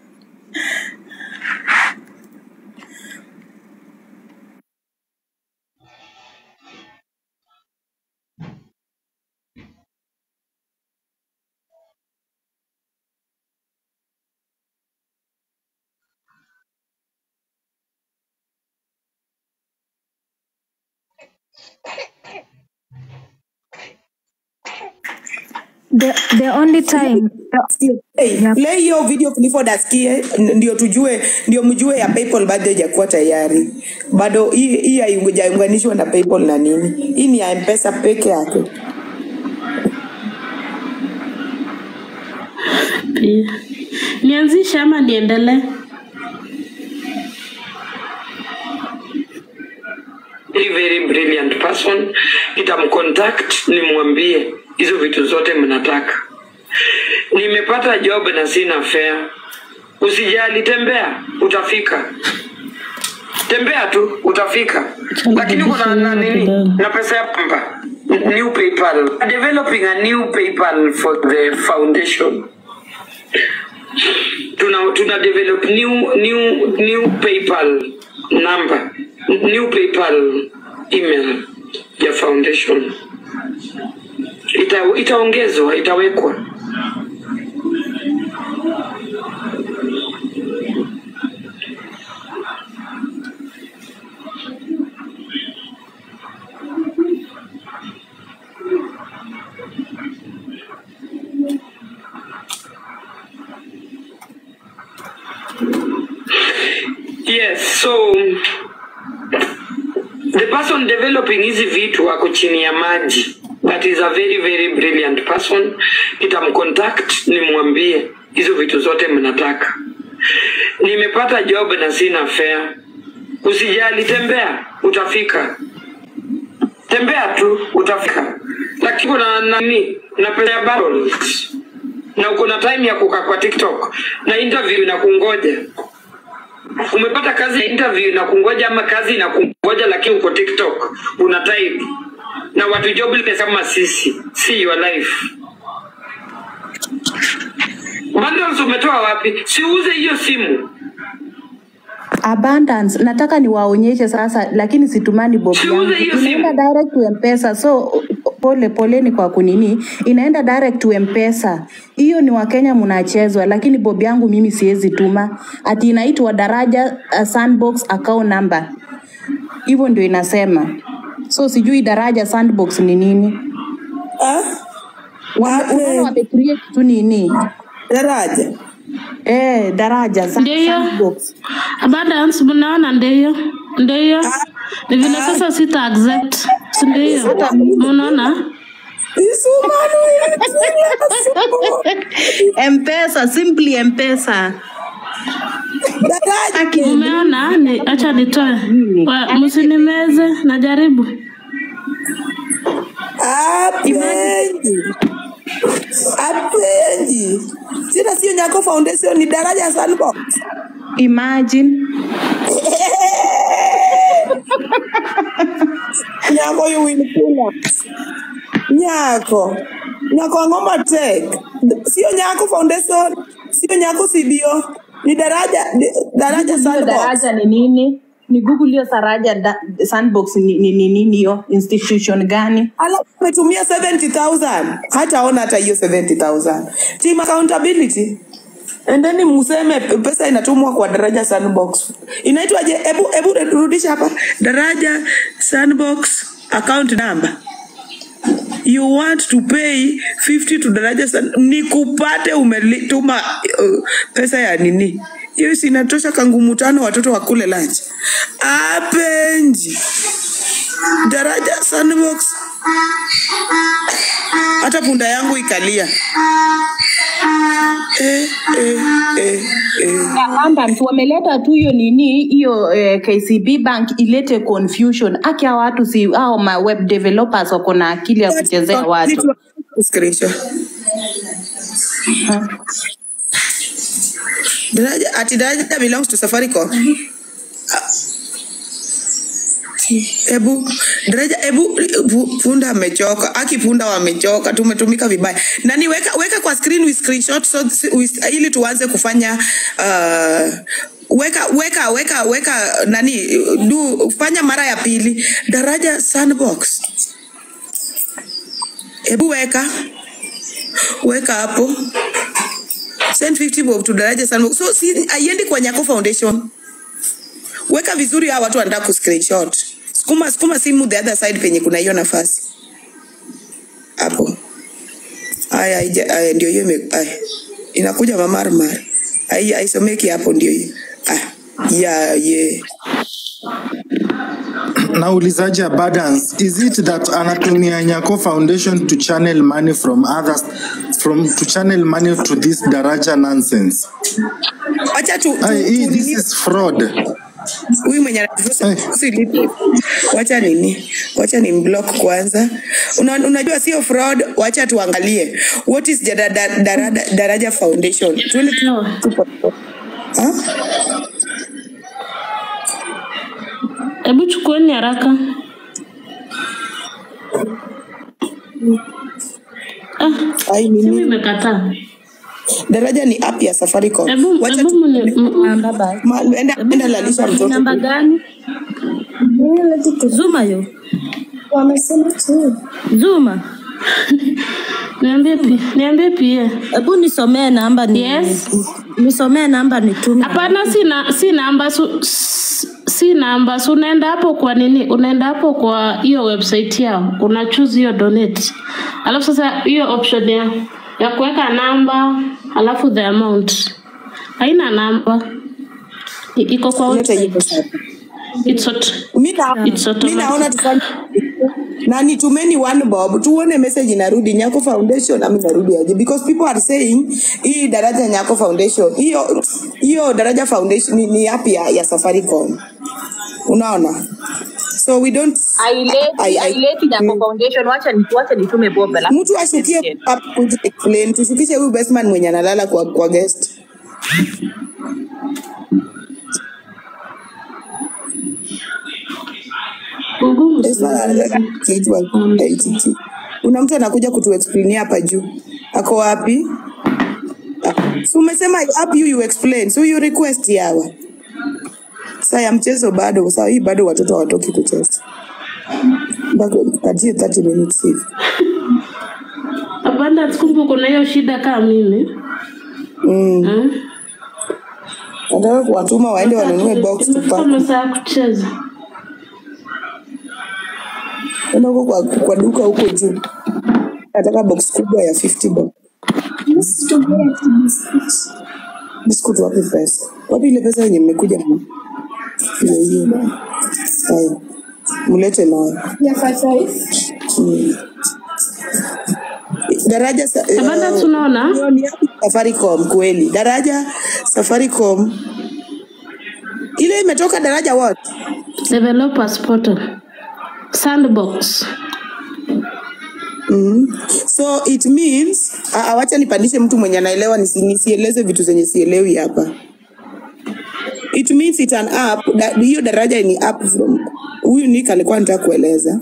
The, the only time Hey, play hiyo video Clifford asikie n- ndio tujue ndio mjue ya PayPal bado haijakuwa tayari. Bado hii hii haijaunganishwa na PayPal na nini. Hii ni ya M-Pesa peke yake. Pia. Nianzishe ama niendelee? very very brilliant person nitamcontact nimwambie hizo vitu zote mnataka nimepata job na sina fare usijali tembea utafika tembea tu utafika lakini kuna na nini na pesa ya pamba new paypal developing a new paypal for the foundation tuna tuna develop new new new paypal number new paypal email ya foundation Ita, itaongezwa itawekwa yes so the person developing hizi vitu ako chini ya maji that is a very very brilliant person nitamcontact nimwambie hizo vitu zote mnataka nimepata job na sina fare usijali tembea utafika tembea tu utafika lakini kuna nani na pesa ya bundles na uko na time ya kukaa kwa tiktok na interview na kungoja umepata kazi ya interview na kungoja ama kazi na kungoja lakini uko tiktok una type na watu jobless kama sisi see your life bundles umetoa wapi siuze hiyo simu Abundance nataka niwaonyeshe sasa, lakini situmani bob yangu, Siuze hiyo tunaenda direct to mpesa. So pole poleni kwa kunini inaenda direct to mpesa hiyo ni wakenya mnachezwa lakini bobi yangu mimi siwezi tuma ati inaitwa daraja uh, sandbox account number hivyo ndio inasema so sijui daraja sandbox ni nini Wame- unaona wamecreate tu nini daraja eh daraja sa- Ndio hiyo. sandbox Abundance mnaona ndio hiyo. Ndio hiyo. Ni vile sasa sita accept. Si ndio hiyo? Mnaona? mpesa simply mpesa Umeona? Ni acha nitoe. Wa- Msinimeze, najaribu. apenji apenji tena sio nyako foundation ni daraja sandbox imagine nyako you will pull up nyako nyako angoma tek sio nyako foundation sio nyako cbo ni daraja di- daraja hiyo sandbox daraja ni nini ni google hiyo saraja da, sandbox ni ni ni nini hiyo institution gani alafu umetumia 70000 hataona hata hiyo 70000 team accountability endeni mseme pesa inatumwa kwa daraja sandbox inaitwaje hebu hebu rudisha hapa daraja sandbox account number you want to pay 50 to daraja san ni kupate umetuma uh, pesa ya nini hiyo si inatosha kangumu tano watoto wakule lunch apenji daraja sandbox hata punda yangu ikalia eh, eh, eh, eh. abundance wameleta tu hiyo nini hiyo eh, kcb bank ilete confusion aki hao watu si au ma web developers wako na akili ya kuchezea watu Screenshot. daraja ati daraja belongs to safaricom ebu daraja ebu pu- punda amechoka aki punda wamechoka tumetumika vibaya nani weka, weka kwa screen with screenshot so, with, ili tuanze kufanya uh, weka weka weka weka nani du fanya mara ya pili daraja sandbox hebu weka weka hapo send 50 bob to daraja sandbox so si aiendi kwa nyako foundation weka vizuri hao watu wanataka kuscreenshot sukuma sukuma simu the other side penye kuna hiyo nafasi hapo haya haija- haya ndio hiyo ime- haya. inakuja mamarmar Hai- haisomeki hapo ndio hiyo ah, ya ye naulizaje abundance is it that anatumia nyako foundation to channel money from others from to channel money to this daraja nonsense acha tu, tu, Ai, hii tu this is fraud huyu mwenye anatufusa- usilipe. wacha nini wacha ni block kwanza Una, unajua sio fraud wacha tuangalie what is the da, da, daraja, daraja foundation Tuende tu- Ha? Hebu chukueni haraka. Ah, simu imekataa. daraja ni app ya safaricom Hebu wacha hebu tu, mni- m- m- ma, enda, enda lalisha mtoto namba gani zuma yo wamesema tu zuma Niambie pi, niambie pia. hebu nisomee namba ni Yes. nisomee namba nitume Hapana, si na si namba su, s- si namba. Si unaenda hapo kwa nini? Unaenda hapo kwa hiyo website yao, una choose hiyo donate, alafu sasa hiyo option ya ya kuweka namba alafu the amount haina namba, I- iko kwa website. It's auto, mi na- it's mi naona automatic. tufanye na nitumeni one bob tuone message inarudi nyako foundation ama inarudi aje because people are saying hii daraja nyako foundation hiyo hiyo daraja foundation ni, ni app ya, ya safaricom unaona so we don't I- I- aileti nyako foundation wacha ni- wacha nitume bob alafu mtu ashukie app kuja explain tushukishe huyu bestman mwenye analala kwa, kwa guest Bestman analala kiitwa ITT. kuna mtu anakuja kutuexplainia hapa juu ako wapi Ah, si umesema app you, you explain so you request yawa saa ya mchezo bado saa hii bado watoto hawatoki kucheza mpaka patie 30 minutes hivi. Abundance, kumbe kuna hiyo shida kama mimi Mm. hmm? Nataka kuwatuma waende wanunue box Imefika tupack. masaa ya kucheza. Enda huko kwa, kwa duka huko juu. Nataka box kubwa ya 50 bob. Biscuit wapi pesa? Wapi ile pesa yenye mmekuja na hiyo hiyo? Haya. Mlete nayo. Ya five five. Mm. Daraja sa, Abundance, uh, unaona hiyo ni yapi Safaricom kweli. Daraja Safaricom ile imetoka daraja what? developers portal sandbox Mm. So it means ah, ah, wacha nipandishe mtu mwenye anaelewa nisi, nisieleze vitu zenye sielewi hapa. It means it an app da, hiyo daraja ni app from huyu Nick alikuwa anataka kueleza.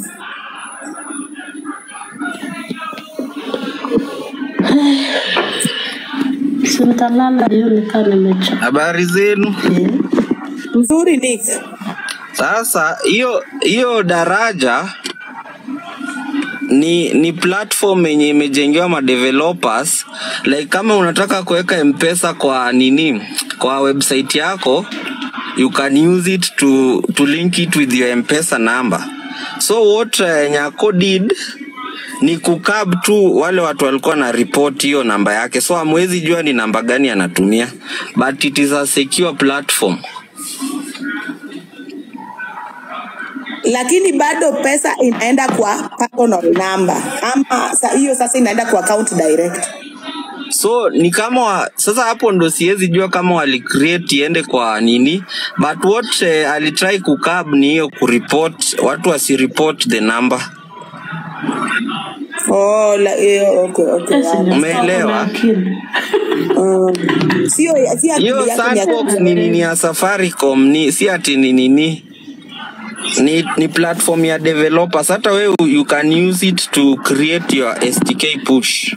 sitalala leo nikaa nimechoka. Habari zenu. Mzuri Nick. Sasa hiyo hiyo daraja ni ni platform yenye imejengewa ma developers like kama unataka kuweka mpesa kwa nini kwa website yako you can use it to to link it with your mpesa number so what uh, nyako did ni kukab tu wale watu walikuwa na report hiyo namba yake so hamwezi jua ni namba gani anatumia but it is a secure platform Lakini bado pesa inaenda kwa personal number ama sa, hiyo sasa inaenda kwa account direct. so ni kama wa, sasa hapo ndo siwezi jua kama wali create iende kwa nini but what eh, alitry kukab ni hiyo kureport watu wasireport the number Oh, la, eh, okay, okay. Yes, yeah. ni umeelewa akili. Um, sio si akili hiyo yako ni sandbox akili ni nini ya safaricom ni si ati ni nini ni, ni platform ya developers hata wewe you can use it to create your stk push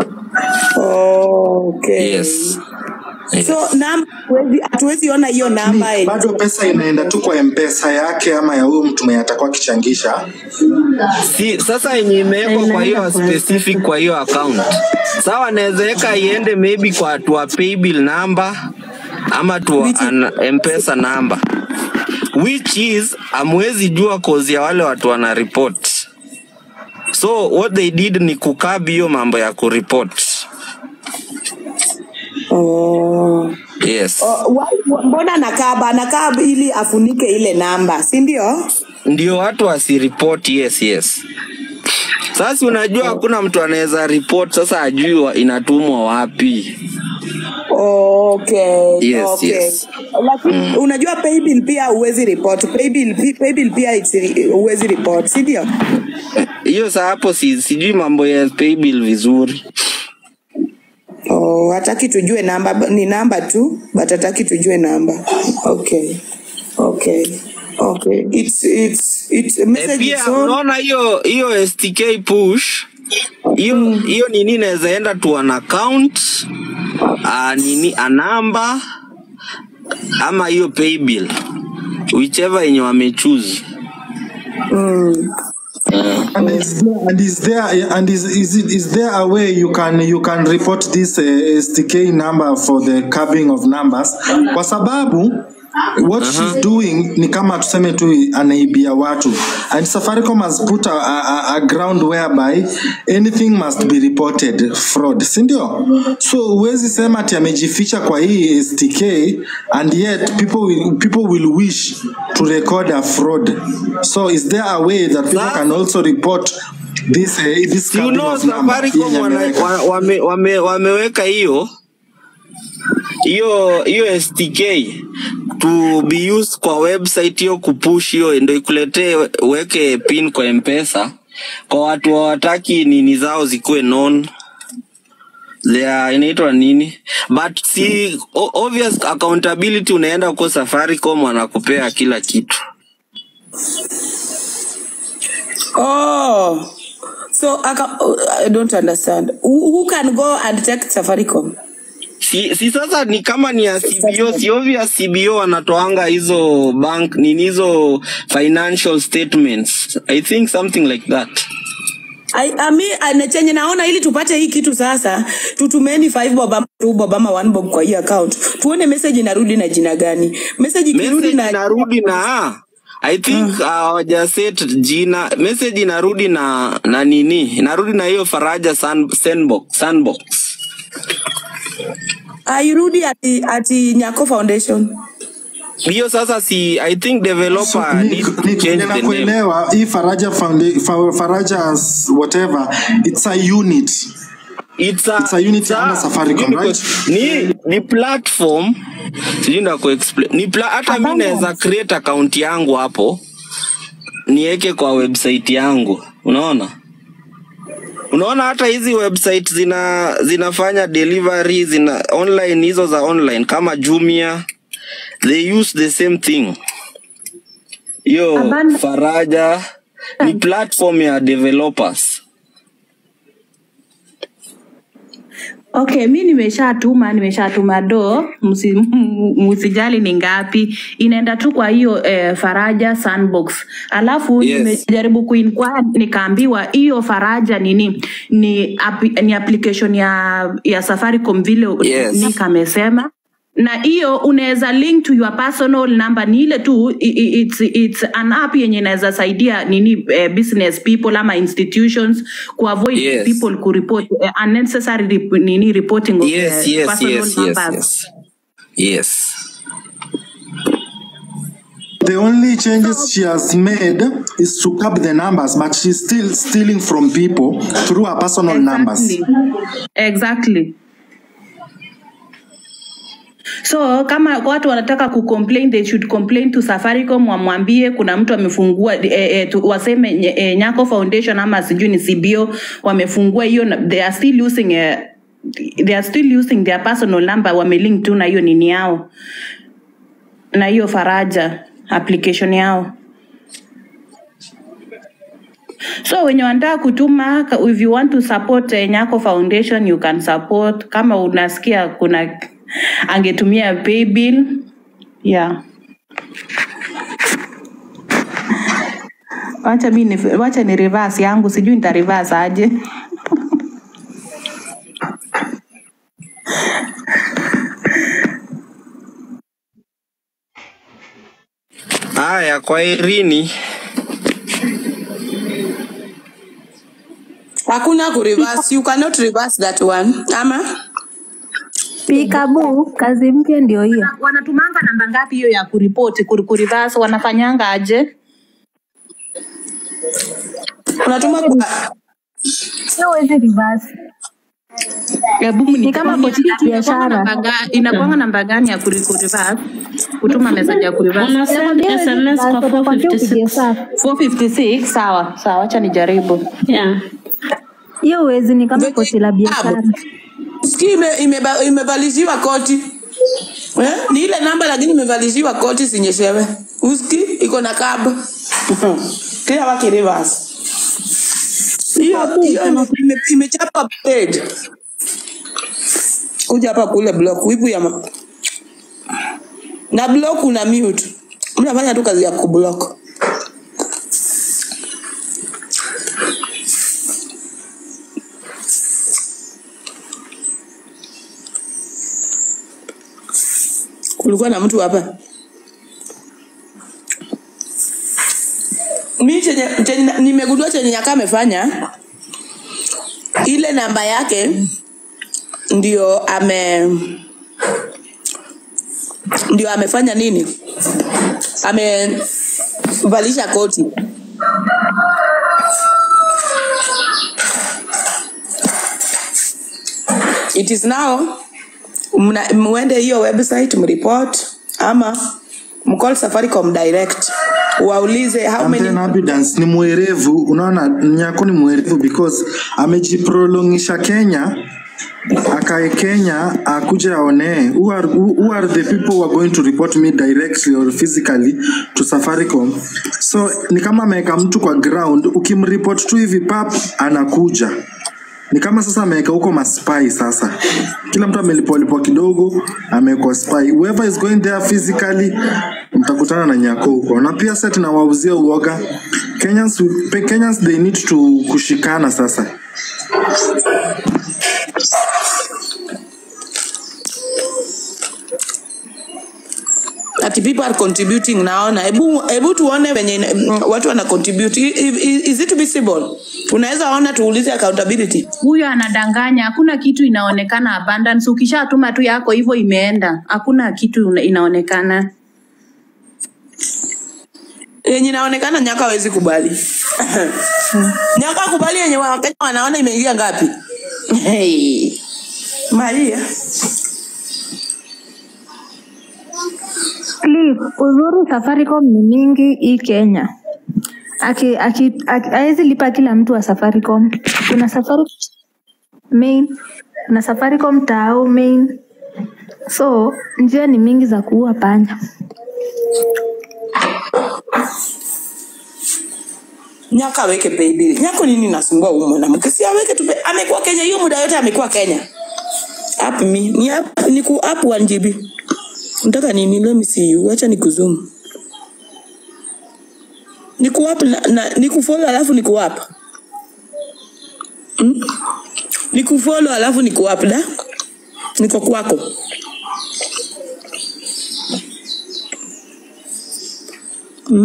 Okay. yes So namba hatuwezi hatuwezi ona hiyo namba yenye bado pesa inaenda tu kwa mpesa yake ama ya huyu mtu mwenye atakuwa akichangisha si sasa yenye imewekwa kwa hiyo specific kwa hiyo account sawa naweza weka iende maybe kwa tua paybill number ama tu an mpesa number which is amwezi jua cause ya wale watu wana report so what they did ni kukab hiyo mambo ya kureport Oh. yes Oh, wa- mbona nakaba anakaba ili afunike ile namba si ndio ndio watu wasiripot yes yes sasa unajua hakuna mtu anaweza report sasa ajui wa- inatumwa wapi okay Yes, okay yes. lakini unajua paybill pia huwezi report paybill pi- paybill pia it's- huwezi report si ndio hiyo saa hapo si, sijui mambo ya paybill vizuri oh hataki tujue namba b- ni namba tu but hataki tujue namba okay okay okay it's it's it's a e, message pia its own unaona hiyo hiyo stk push hiyo hiyo nini inaweza enda to an account a nini a number ama hiyo paybill whichever yenye wamechoose mm. And is there, and is there and is is it is there a way you can you can report this uh, STK number for the curbing of numbers? Kwa sababu what she's doing ni kama tuseme tu anaibia watu and Safaricom has put a, a, a ground whereby anything must be reported fraud, si ndio? So huwezi sema ati amejificha kwa hii STK and yet people will, people will wish to record a fraud. So is there a way that people can also report this uh, this si you curbing know of number safaricom yenye wana, ameweka? wa, wame, wame, wameweka hiyo hiyo hiyo stk to be used kwa website hiyo kupush hiyo ndo ikuletee uweke pin kwa mpesa kwa watu hawataki nini zao zikuwe known They are inaitwa nini but si o- obvious accountability unaenda kwa safaricom wanakupea kila kitu oh so aka, oh, i don't understand who, who can go and take safaricom si, si sasa ni kama ni ya CBO, si obvious CBO wanatoanga hizo bank nini hizo financial statements. I think something like that. I, ami, ane- chenye naona ili tupate hii kitu sasa tutumeni 5 bob ama 2 bob ama 1 bob kwa hii account tuone message inarudi na jina gani message ikirudi Message na inarudi na I think hawajaset jina. Message inarudi na na nini? Inarudi na hiyo Faraja Sun, Sandbox, Sandbox. airudi ati, ati Nyako Foundation Hiyo sasa si I think developer Ni- needs to ni- change the name. ninakuelewa hii faraja Founda- Fa- farajas whatever it's a unit It's a, it's a unit it's a, under safaricom right ni, ni platform sijui nda kuexplain ni pla, hata mi naweza create account yangu hapo niweke kwa website yangu unaona unaona hata hizi website zina zinafanya delivery zina online hizo za online kama jumia they use the same thing hiyo Abandon- faraja ni platform ya developers Okay, mi nimeshatuma nimeshatuma do, msi- msijali ni ngapi, inaenda tu kwa hiyo eh, Faraja Sandbox. Alafu Yes. nimejaribu kuinquire nikaambiwa hiyo Faraja nini ni, app, ni application ya ya Safaricom vile Yes. Nick amesema na hiyo unaweza link to your personal number ni ile tu i- i- it's, it's an app yenye inaweza saidia nini eh, business people ama institutions kuavoid Yes. people kureport eh, unnecessary rep, nini reporting of yes eh, yes personal yes yes numbers yes yes The only changes she has made is to cap the numbers, but she's still stealing from people through her personal numbers. Exactly. Exactly. So kama watu wanataka kucomplain they should complain to Safaricom, wamwambie kuna mtu amefungua eh, eh, tu- waseme nye- eh, Nyako Foundation ama sijui ni CBO wamefungua hiyo, na- they are still using eh, they are still using their personal number, wamelink tu na hiyo nini yao na hiyo Faraja application yao. So wenye wanataka kutuma, ka- if you want to support eh, Nyako Foundation you can support. Kama unasikia kuna angetumia paybill yeah. Wacha mi ni, wacha ni reverse yangu, sijui nita reverse aje. haya kwa irini hakuna ku reverse you cannot reverse that one ama Pikabu, kazi mpya ndio hiyo. Wanatumanga namba ngapi hiyo ya kuripoti kur, kureverse? Wanafanyanga aje? unatuma kwa Sio huwezi reverse. Hebu Ni kama pochi ya biashara. inakwanga namba gani ya kuri- kureverse? Kutuma message ya kureverse? Una send Nakwambia huwezi SMS kwa reverse, utakwambia upige 456. safu. 456 sawa sawa, wacha nijaribu. Yeah. Hiyo huwezi, ni kama pochi la biashara. ski ime- imeba- imevalishiwa koti eh? ni ile namba lakini imevalishiwa koti sinyeshewe uski iko na kab kila waki reverse hiyo hiyo ime- ime- imechapa page kuja hapa kule block wipu ya ma... na block una mute mnafanya tu kazi ya kublock kulikuwa na mtu hapa mi chenye, chenye nimegundua chenye nyaka amefanya ile namba yake ndio ame ndio amefanya nini amevalisha koti it is now mna- mwende hiyo website mreport ama mcall safaricom direct waulize how And many then Abundance ni mwerevu, unaona Nyako ni mwerevu because amejiprolongisha Kenya akae Kenya akuja aonee who are, who, who are the people who are going to report me directly or physically to Safaricom. So ni kama ameweka mtu kwa ground, ukimreport tu hivi pap anakuja ni kama sasa ameweka huko maspai sasa kila mtu amelipolipwa kidogo amewekwa spy whoever is going there physically mtakutana na nyako huko na pia sasa tunawauzia uoga Kenyans, Kenyans they need to kushikana sasa that people are contributing naona hebu hebu tuone venye mm, watu wana contribute I- i- is it visible unaweza ona tuulize accountability huyo anadanganya hakuna kitu inaonekana abundance ukishatuma tu yako hivyo imeenda hakuna kitu una- inaonekana yenye inaonekana nyaka hawezi kubali nyaka kubali yenye wakenya wanaona imeingia ngapi hey. maria Cliff, uzuri Safaricom ni mingi hii Kenya. Aki, aki, aki, hawezi lipa kila mtu wa Safaricom. Kuna Safaricom main, kuna Safaricom tao main. So njia ni mingi za kuua panya. nyaka aweke paybill nyako nini nasumbua huyu mwanamke si aweke tu pay- amekuwa kenya hiyo muda yote amekuwa kenya app me ni app ni ku app 1 GB nataka nini let me see you acha nikuzoom ni ku app na, na ni kufollow alafu ni ku app hmm? ni kufollow alafu ni ku app da niko kwako hmm?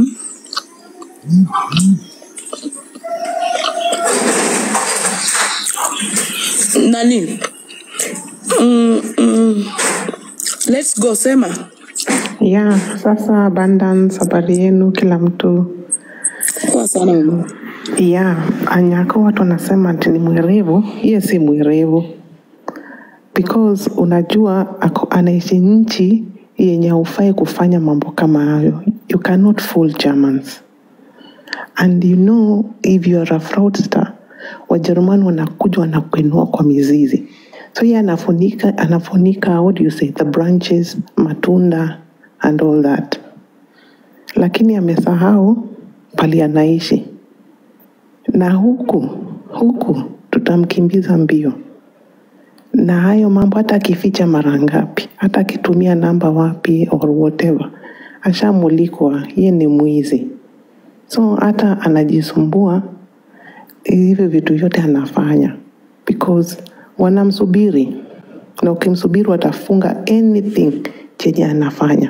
nani mm, mm. let's go sema ya sasa abundance habari yenu kila mtu kwa sana mama ya anyako watu wanasema ati ni mwerevu hiye si mwerevu because unajua ako, anaishi nchi yenye haufai kufanya mambo kama hayo you cannot fool germans and you know if you are a fraudster wajerumani wanakuja wanakuinua kwa mizizi so ye anafunika anafunika what do you say the branches matunda and all that lakini amesahau pali anaishi na huku huku tutamkimbiza mbio na hayo mambo hata akificha mara ngapi hata akitumia namba wapi or whatever ashamulikwa ye ni mwizi so hata anajisumbua hivyo vitu vyote anafanya because wanamsubiri na ukimsubiri watafunga anything chenye anafanya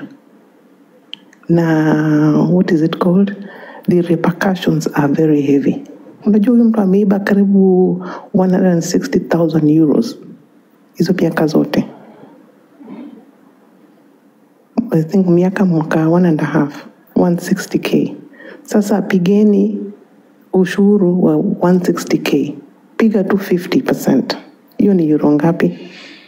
na what is it called the repercussions are very heavy unajua huyu mtu ameiba karibu 160000 euros hizo miaka zote I think miaka mwaka one and a half 160k sasa pigeni ushuru wa 160k piga tu 50 hiyo ni euro ngapi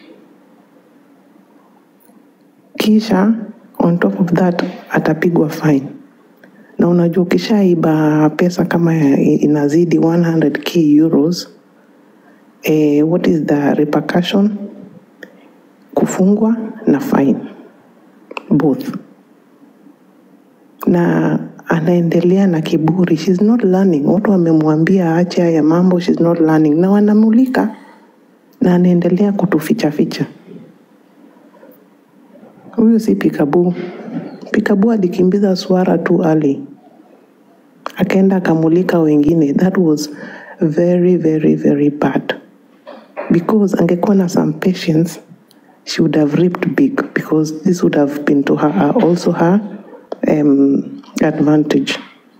kisha on top of that atapigwa fine na unajua ukishaiba pesa kama inazidi 100k euros eh, what is the repercussion kufungwa na fine both na anaendelea na kiburi she's not learning watu wamemwambia aache haya mambo she's not learning na wanamulika na anaendelea kutuficha ficha huyu si pikabu pikabu alikimbiza swara tu ali akaenda akamulika wengine that was very very very bad because angekuwa na some patience she would have ripped big because this would have been to her also her um, advantage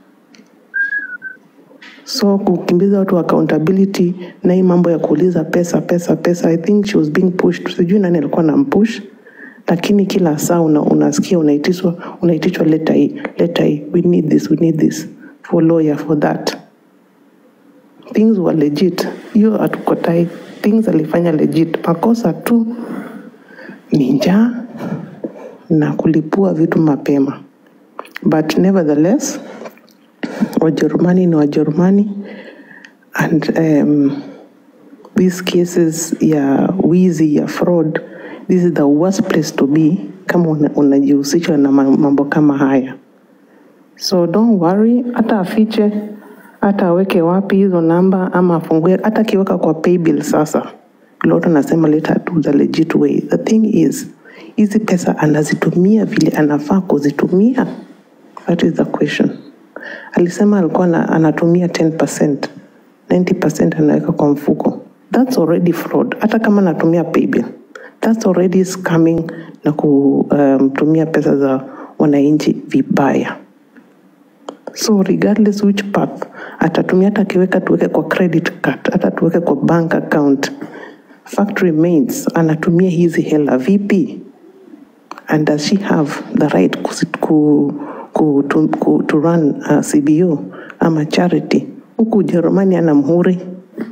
so kukimbiza watu accountability na hii mambo ya kuuliza pesa pesa pesa i think she was being pushed sijui nani alikuwa na mpush lakini kila saa una, unasikia unaitishwa unaitishwa leta hii leta hii we need this we need this for lawyer for that things were legit hiyo hatukotai things alifanya legit makosa tu ni njaa na kulipua vitu mapema but nevertheless wajerumani ni wajerumani and um, these cases ya wizi ya fraud this is the worst place to be kama una- unajihusishwa na ma- mambo kama haya so don't worry hata afiche hata aweke wapi hizo namba ama afungue hata akiweka kwa paybill sasa lot anasema let her do the legit way the thing is hizi pesa anazitumia vile anafaa kuzitumia that is the question alisema alikuwa na, anatumia 10% 90% anaweka kwa mfuko that's already fraud hata kama anatumia paybill that's already scamming na kutumia um, pesa za wananchi vibaya so regardless which path atatumia hata akiweka tuweke kwa credit card hata tuweke kwa bank account fact remains anatumia hizi hela vipi and does she have the right kusi- ku, ku, to, ku, to run uh, cbo ama charity huku ujerumani ana mhuri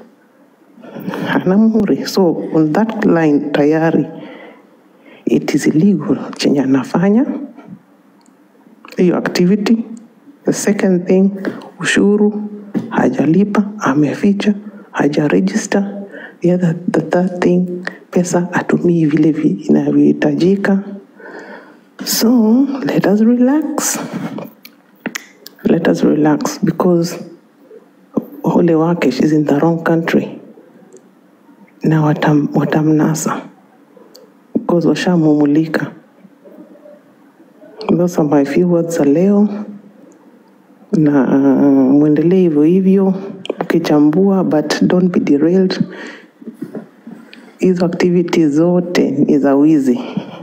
ana mhuri so on that line tayari it is illegal chenye anafanya hiyo activity the second thing ushuru hajalipa ameficha hajaregister the other the third thing pesa atumii vile vi- inavyohitajika so let us relax let us relax because ole wake she's in the wrong country na watam, watamnasa because washamumulika those are my few words za leo na uh, mwendelee hivyo hivyo ukichambua but don't be derailed hizo activities zote ni za wizi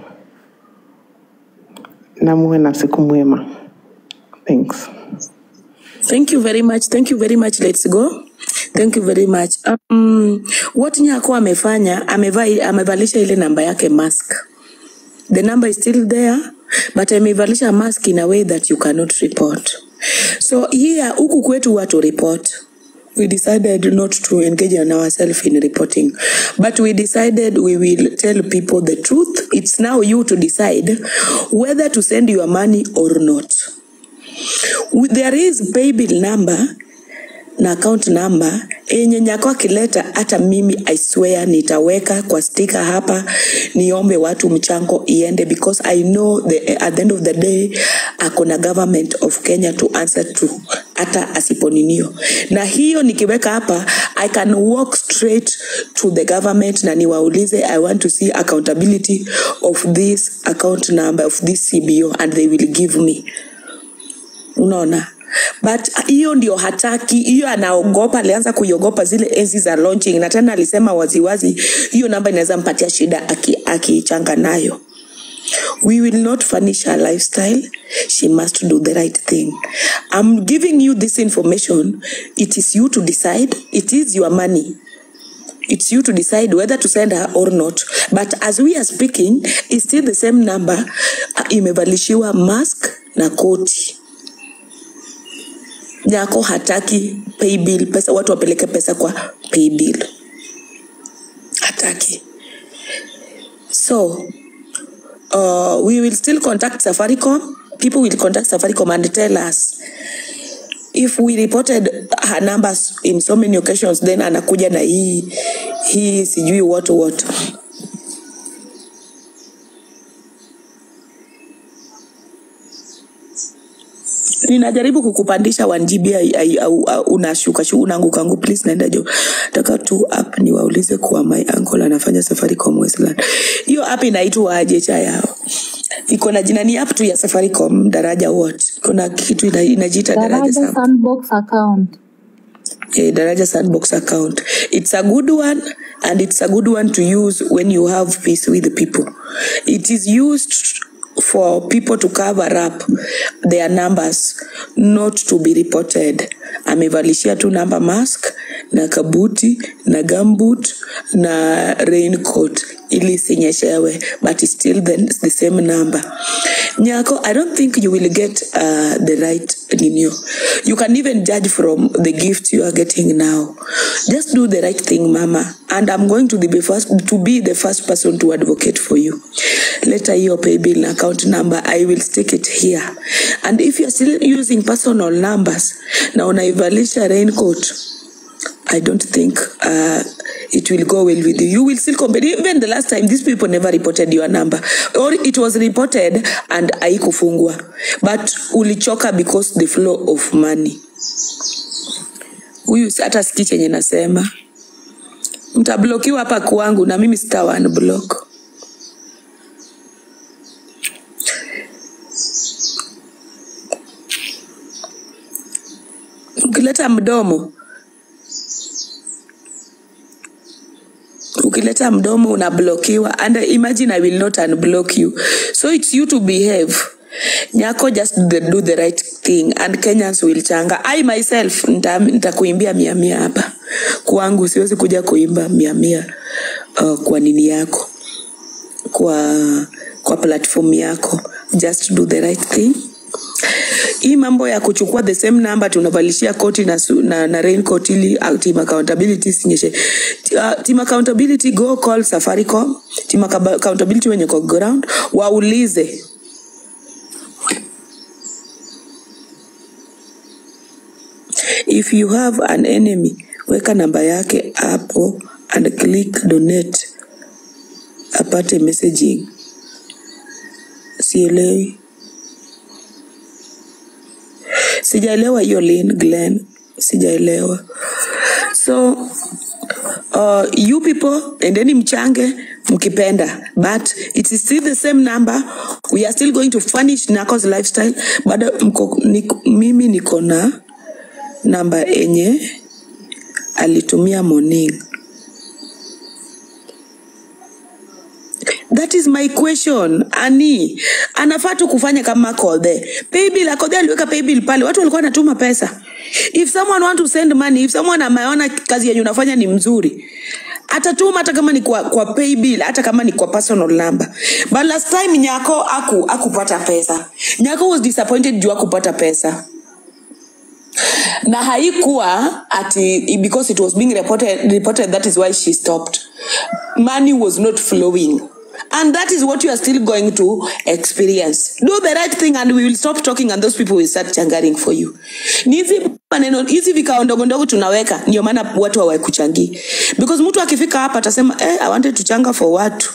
na muwe na siku mwema thanks Thank you very much. Thank you very much. Let's go. Thank you very much. Um, what Nyako amefanya amevai, amevalisha ile namba yake mask. The number is still there but amevalisha mask in a way that you cannot report. So here huku kwetu watu report. We decided not to engage on ourselves in reporting, but we decided we will tell people the truth. It's now you to decide whether to send your money or not. there is paybill number na account number yenye nyako akileta hata mimi i swear nitaweka kwa stika hapa niombe watu mchango iende because i know the, at the end of the day akona government of kenya to answer to hata asiponinio na hiyo nikiweka hapa i can walk straight to the government na niwaulize i want to see accountability of this account number of this cbo and they will give me unaona but hiyo ndio hataki hiyo anaogopa alianza kuiogopa zile enzi za launching na tena alisema waziwazi hiyo namba inaweza mpatia shida aki- akichanga nayo we will not furnish her lifestyle she must do the right thing i'm giving you this information it is you to decide it is your money it's you to decide whether to send her or not but as we are speaking it's still the same number uh, imevalishiwa mask na koti nyako hataki paybill pesa watu wapeleke pesa kwa paybill hataki so uh, we will still contact safaricom people will contact safaricom and tell us if we reported her numbers in so many occasions then anakuja na hii hii sijui what what ninajaribu kukupandisha 1 GB ai- ai- au- au- unashuka shu- unaanguka angu please naenda jo taka tu app niwaulize kuwa my uncle anafanya Safaricom Westland hiyo app inaitwa aje cha yao iko na jina ni app tu ya Safaricom daraja what kuna kitu ina- inajiita daraja Daraja Sam- Sandbox account. eh, daraja sandbox account it's a good one and it's a good one to use when you have peace with the people it is used for people to cover up their numbers not to be reported amevalishia tu namba mask na kabuti na gambut na raincoat ili isinyeshewe but it's still the, the same number nyako i don't think you will get uh, the right ninio you can even judge from the gift you are getting now just do the right thing mama and i'm going to be first to be the first person to advocate for you later your pay bill and account number i will stick it here and if you're still using personal numbers na unaivalisha raincoat I don't think uh, it will go well with you. You will still compare. Even the last time, these people never reported your number, or it was reported and haikufungwa, but ulichoka because the flow of money. huyu si- hata sikii chenye nasema mtablokiwa hapa kwangu na mimi sita unblock ukileta mdomo ukileta mdomo unablokiwa and imagine i will not unblock you so it's you to behave nyako just do the, do the right thing and kenyans will changa i myself nita- nitakuimbia mia mia hapa kwangu siwezi kuja kuimba mia mia uh, kwa nini yako kwa kwa platform yako just do the right thing hii mambo ya kuchukua the same number tunavalishia koti na, su- na, na raincoat ili uh, team accountability sinyeshe uh, team accountability go call safaricom team account- accountability wenye kwa ground waulize if you have an enemy weka namba yake hapo and click donate apate messaging sielewi sijaelewa hiyo lin glen sijaelewa so uh, you people endeni mchange mkipenda but it is still the same number we are still going to furnish Narcos lifestyle bado mko, niko, mimi niko na namba enye alitumia morning that is my question ani anafaa tu kufanya kama kodhe paybill akodhe aliweka paybill pale watu walikuwa wanatuma pesa if someone want to send money if someone ameona kazi yenye unafanya ni mzuri atatuma hata kama ni kwa, kwa paybill hata kama ni kwa personal number but last time nyako aku akupata pesa nyako was disappointed juu akupata pesa na haikuwa ati because it was being reported, reported that is why she stopped money was not flowing and that is what you are still going to experience do the right thing and we will stop talking and those people will start changaring for you ni hizi maneno hizi vikao ndogo ndogo tunaweka ndio maana watu hawakuchangii because mtu akifika hapa atasema eh, i wanted to changa for watu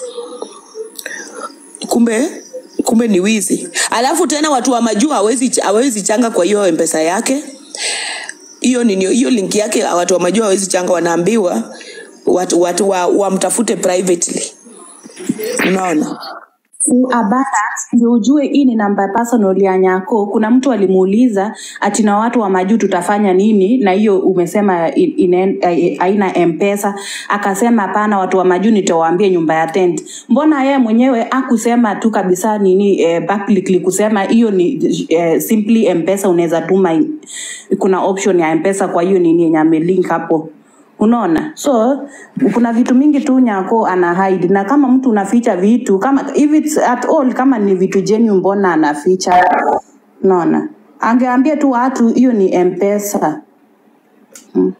kumbe kumbe ni wizi alafu tena watu wa majuu hawezi hawezi changa kwa hiyo mpesa yake hiyo nini hiyo link yake watu wa majuu hawezi changa wanaambiwa watu, watu wa, wamtafute privately unaona abana ndio ujue hii ni namba personal ya nyako kuna mtu alimuuliza ati na watu wa majuu tutafanya nini na hiyo umesema in- ine- eh, haina mpesa akasema hapana watu wa majuu nitawaambia nyumba ya tent mbona yeye mwenyewe akusema tu kabisa nini eh, publicly kusema hiyo ni eh, simply mpesa unaweza tuma in- kuna option ya mpesa kwa hiyo nini yenye amelink hapo unaona so kuna vitu mingi tu nyako ana hide na kama mtu unaficha vitu kama if it's at all kama ni vitu jenu mbona anaficha unaona angeambia tu watu hiyo ni mpesa mm.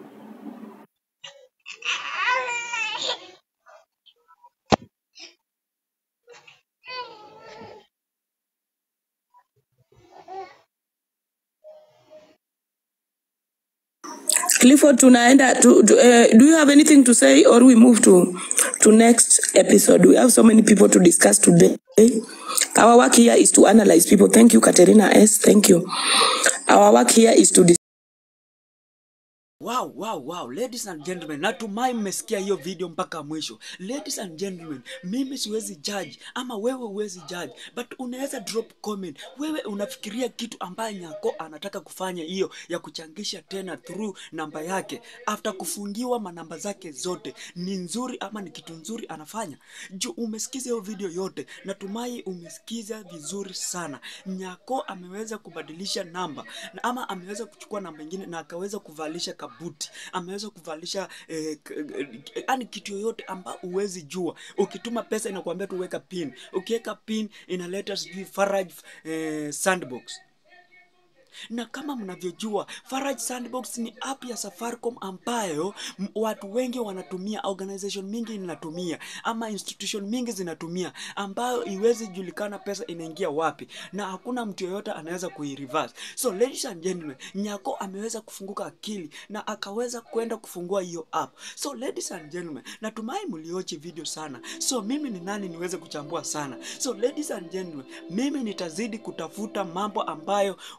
clifford tunaenda to, to, uh, do you have anything to say or we move to to next episode we have so many people to discuss today our work here is to analyze people thank you katerina s thank you our work here is to dis- Wow, wow, wow. Ladies and gentlemen, natumai mmesikia hiyo video mpaka mwisho. Ladies and gentlemen, mimi siwezi judge ama wewe huwezi judge, but unaweza drop comment. Wewe unafikiria kitu ambaye Nyako anataka kufanya hiyo ya kuchangisha tena through namba yake after kufungiwa manamba zake zote, ni nzuri ama ni kitu nzuri anafanya? Juu umesikiza hiyo video yote, natumai umesikiza vizuri sana. Nyako ameweza kubadilisha namba na ama ameweza kuchukua namba ingine na akaweza kuvalisha kabuti, ameweza kuvalisha eh, k- eh, yani kitu yoyote ambao huwezi jua. Ukituma pesa inakuambia tu weka pin, ukiweka pin inaleta sijui Faraj eh, sandbox na kama mnavyojua Faraj Sandbox ni app ya Safaricom ambayo m- watu wengi wanatumia, organization mingi inatumia ama institution mingi zinatumia, ambayo iwezi julikana pesa inaingia wapi, na hakuna mtu yoyote anaweza kuireverse. So ladies and gentlemen, Nyako ameweza kufunguka akili na akaweza kwenda kufungua hiyo app. So ladies and gentlemen, natumai mliochi video sana. So mimi ni nani niweze kuchambua sana. So ladies and gentlemen, mimi nitazidi kutafuta mambo ambayo Wakenya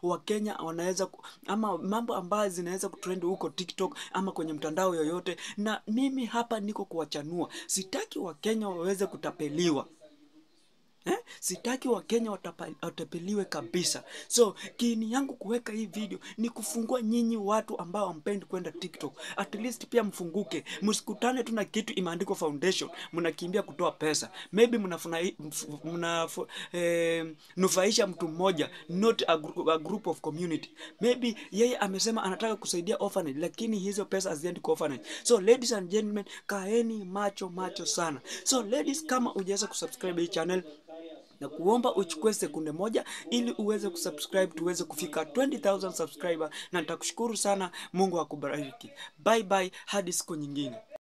wakenya wanaweza ku- ama mambo ambayo zinaweza kutrend huko tiktok ama kwenye mtandao yoyote na mimi hapa niko kuwachanua sitaki wakenya waweze kutapeliwa Eh? Sitaki Wakenya watapa- watapeliwe kabisa. So kiini yangu kuweka hii video ni kufungua nyinyi watu ambao hampendi kwenda TikTok. At least pia mfunguke, msikutane tu na kitu imeandikwa foundation, mnakimbia kutoa pesa. Maybe mnafuna- mf- mnafu- eh, nufaisha mtu mmoja, not a, group, a group of community. Maybe yeye amesema anataka kusaidia orphanage, lakini hizo pesa haziendi kwa orphanage. So ladies and gentlemen, kaeni macho macho sana. So ladies, kama hujaweza kusubscribe hii channel na kuomba uchukue sekunde moja ili uweze kusubscribe tuweze kufika 20000 subscriber na nitakushukuru sana mungu akubariki bye bye hadi siku nyingine